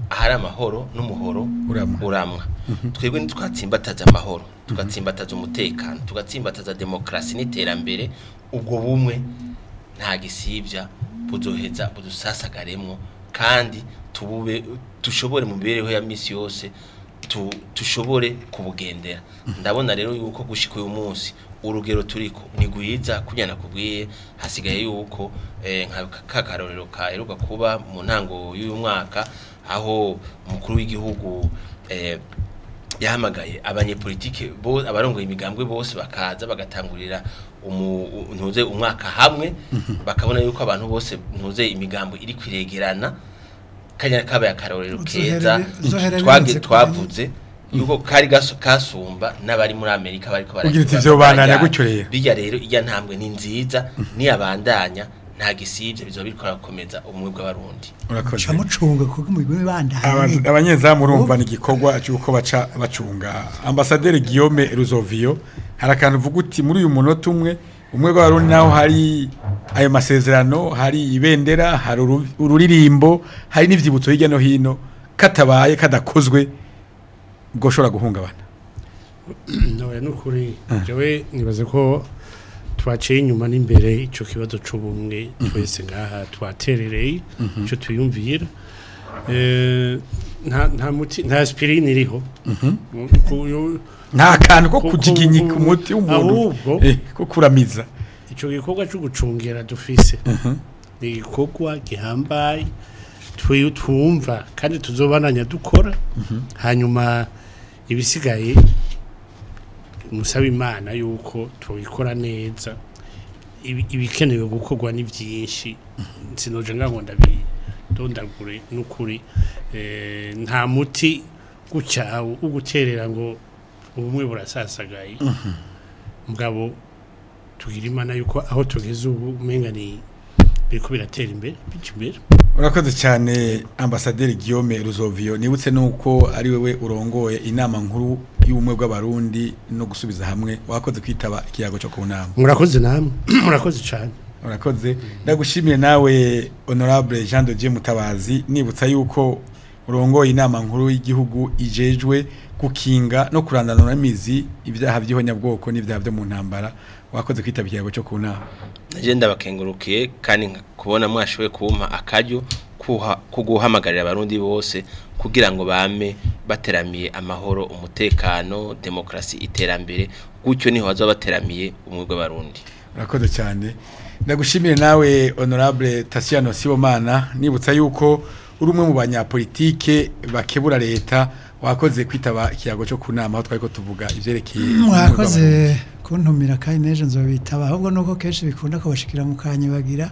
ahari amahoro n'umuhoro Uramwa. uramwa twebwe ntitwatsimbataza amahoro tugatsimbataza umutekano tugatsimbataza demokarasi n'iterambere ubwo bumwe nta gisibya buzoheza budusasagaremwo kandi tubube dushobore mu mibereho ya misi yose tu, tushobore kubugendera ndabona rero yuko gushika uyu munsi urugero turiko ni gwiza kunyana kubwiye hasigaye yuko eh, nka kakarorero kaheruka kuba mu ntango y'uyu mwaka aho umukuru w'igihugu eh, yahamagaye abanyepolitike bo abarongoye imigambwe bose bakaza bagatangurira umu- u- ntuze umwaka hamwe bakabona yuko abantu bose ntuze imigambo iri kwiregerana kanya kabaye akarorero Uzoherere- keza uzoherere twage birenze twavuze yuko kari gaso- kasumba n'abari muri Amerika bariko Ugira uti baragira- vyobandanya barajyana. gutyo rero. bijya rero ijya ntambwe ni nziza niyabandanya nta gisibye bizoba biriko birakomeza ubumwe bw'abarundi urakoze camucunga kuko mu bigo Aba- bibandanye abanyezamu urumva ni igikorwa cy'uko baca bacunga ambasaderi Guillaume Ruzovio hari akantu uvuga uti muri uyu munota umwe umwe rw'abarundi naho hari ayo masezerano hari ibendera hari uru- ururirimbo hari n'ivyibutso hirya no hino katabaye kadakozwe ubwo ushobora guhungabana nawe nukuri jewe nibaze ko twaciye inyuma n'imbere ico kibazo c'ubumwe twese ngaha twaterereye ico tuyumvira Eh, nta nta muti nta aspirine iriho Ku- nta kantu ko Ku- kujiginyika ku- umuti w'umuntu ahubwo- eh, ko kuramiza ico gikorwa cyo gucungera dufise ni igikorwa gihambaye twi- twumva kandi tuzobananya dukora hanyuma ibisigaye musaba imana yuko tubikora neza Ibi- ibikenewe gukorwa ni byinshi sinoje ngo ndabidondagure n'ukuri Eh, nta muti gutya wo guterera ngo ubumwe burasasagaye mugabo tugira imana yuko aho tugeze ubu umenga ni biriko biratera imbere bica imbere urakoze cyane ambasaderi Guillaume Ruzovio nibutse nuko ari wewe urongoye inama nkuru y'ubumwe bw'abarundi no gusubiza hamwe wakoze kwitaba ikiyago cyo ku nama murakoze namwe murakoze cyane urakoze ndagushimiye nawe honorable Jean de Dieu Mutabazi nibutsa yuko urongoye inama nkuru y'igihugu ijejwe gukinga no kurandanura imizi ibyaha by'ihonyabwoko n'ibyaha byo mu ntambara wakoze kwitaba ikiyago cyo ku nama naje ndabakengurukiye kandi nka- kubona mwashoboye kumpa akaryo kuha- ko guhamagarira abarundi bose kugira ngo bame bateramiye amahoro umutekano demokarasi iterambere gutyo niho bazaba bateramiye umwe bw'abarundi urakoze cyane ndagushimire nawe honorable Tasiano Sibomana nibutsa yuko uri umwe mu banyapolitike bakebura leta wakoze kwitaba ikiyago cyo kunama aho twari ko tuvuga ivyerekeye mwakoze kuntumira kandi n'ejo nzobitaba ahubwo nuko kenshi bikunda kubashikira mu kanya bagira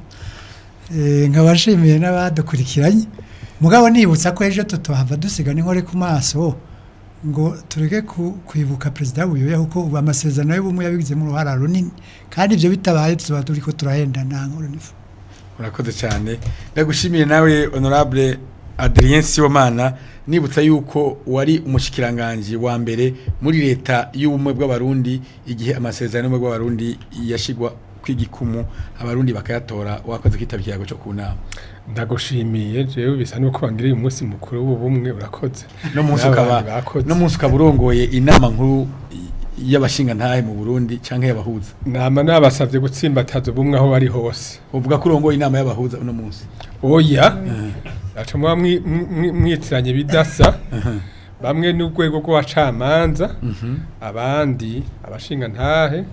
Eh, nkabashimiye n'abadukurikiranye mugabo nibutsa ko ejo tutohava dusiga n'inkore ku maso ngo tureke ku- kwibuka perezida w'ubuyobe kuko ubu amasezerano y'ubumwe yabigizemo uruhara runini kandi ibyo bitabaye tuzoba turi ko turahenda nta nkuru n'ifu urakoze cyane ndagushimiye nawe honorable Adrien Sibomana nibutsa yuko wari umushikiranganje wa mbere muri leta y'ubumwe bw'abarundi igihe amasezerano y'ubumwe bw'abarundi yashigwa kw'igikumu abarundi bakayatora wakoze kwitaba ikiyago cyo ku nama ndagushimiye jewe bisa nuko bangiriye umunsi mukuru w'ubumwe urakoze no munsi N'abandi ukaba bakoze. no munsi ukaba urongoye inama nkuru y'abashinga ntahe mu Burundi canke y'abahuza nama nabasavye gutsimbataza ubumwe aho bari hose uvuga ko urongoye inama y'abahuza uno munsi oya aca muba mwi- mwi- mwitiranye bidasa bamwe n'urwego rw'abacamanza abandi abashinga ntahe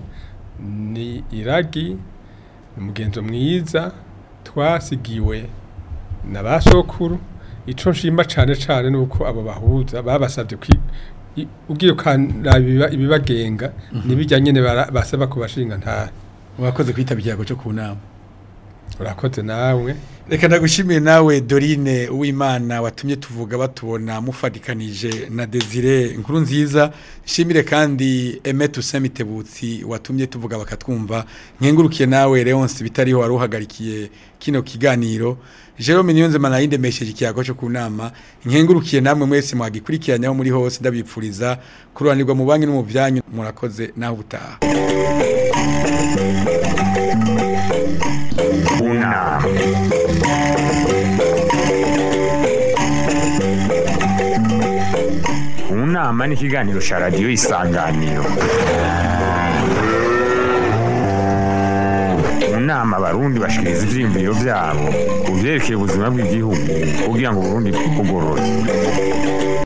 ni iragi ni umugenzo mwiza twasigiwe na ba sokuru ico nshima cane cane nuko abo bahuza babasavye kwi i- ugiye ukaraba ibiba- ibibagenga nibijya nyene bara- basaba ku bashinga ntahe wakoze kwitaba ikiyago cyo ku nama urakoze nawe reka ndagushimiye nawe Dorine uwimana watumye tuvuga batubona mufadikanije na Desire inkuru nziza shimire kandi Emet Usamitebutsi watumye tuvuga bakatwumva nkengurukiye nawe Leonce bitariho wari uhagarikiye kino kiganiro Jerome Niyonzema nayo ndemesheje ikiyago cyo kunama nkengurukiye namwe mwese mwagikurikiranyaho muri hose ndabipfuriza kururanirwa mu banki no mu byanyu murakoze naho ubutaha Una. nama n'ikiganiro cya radiyo isanganiro mu nama abarundi bashikiriza ivyiyumviro vyabo ku vyerekeye ubuzima bw'igihugu kugira ngo uburundi bugorore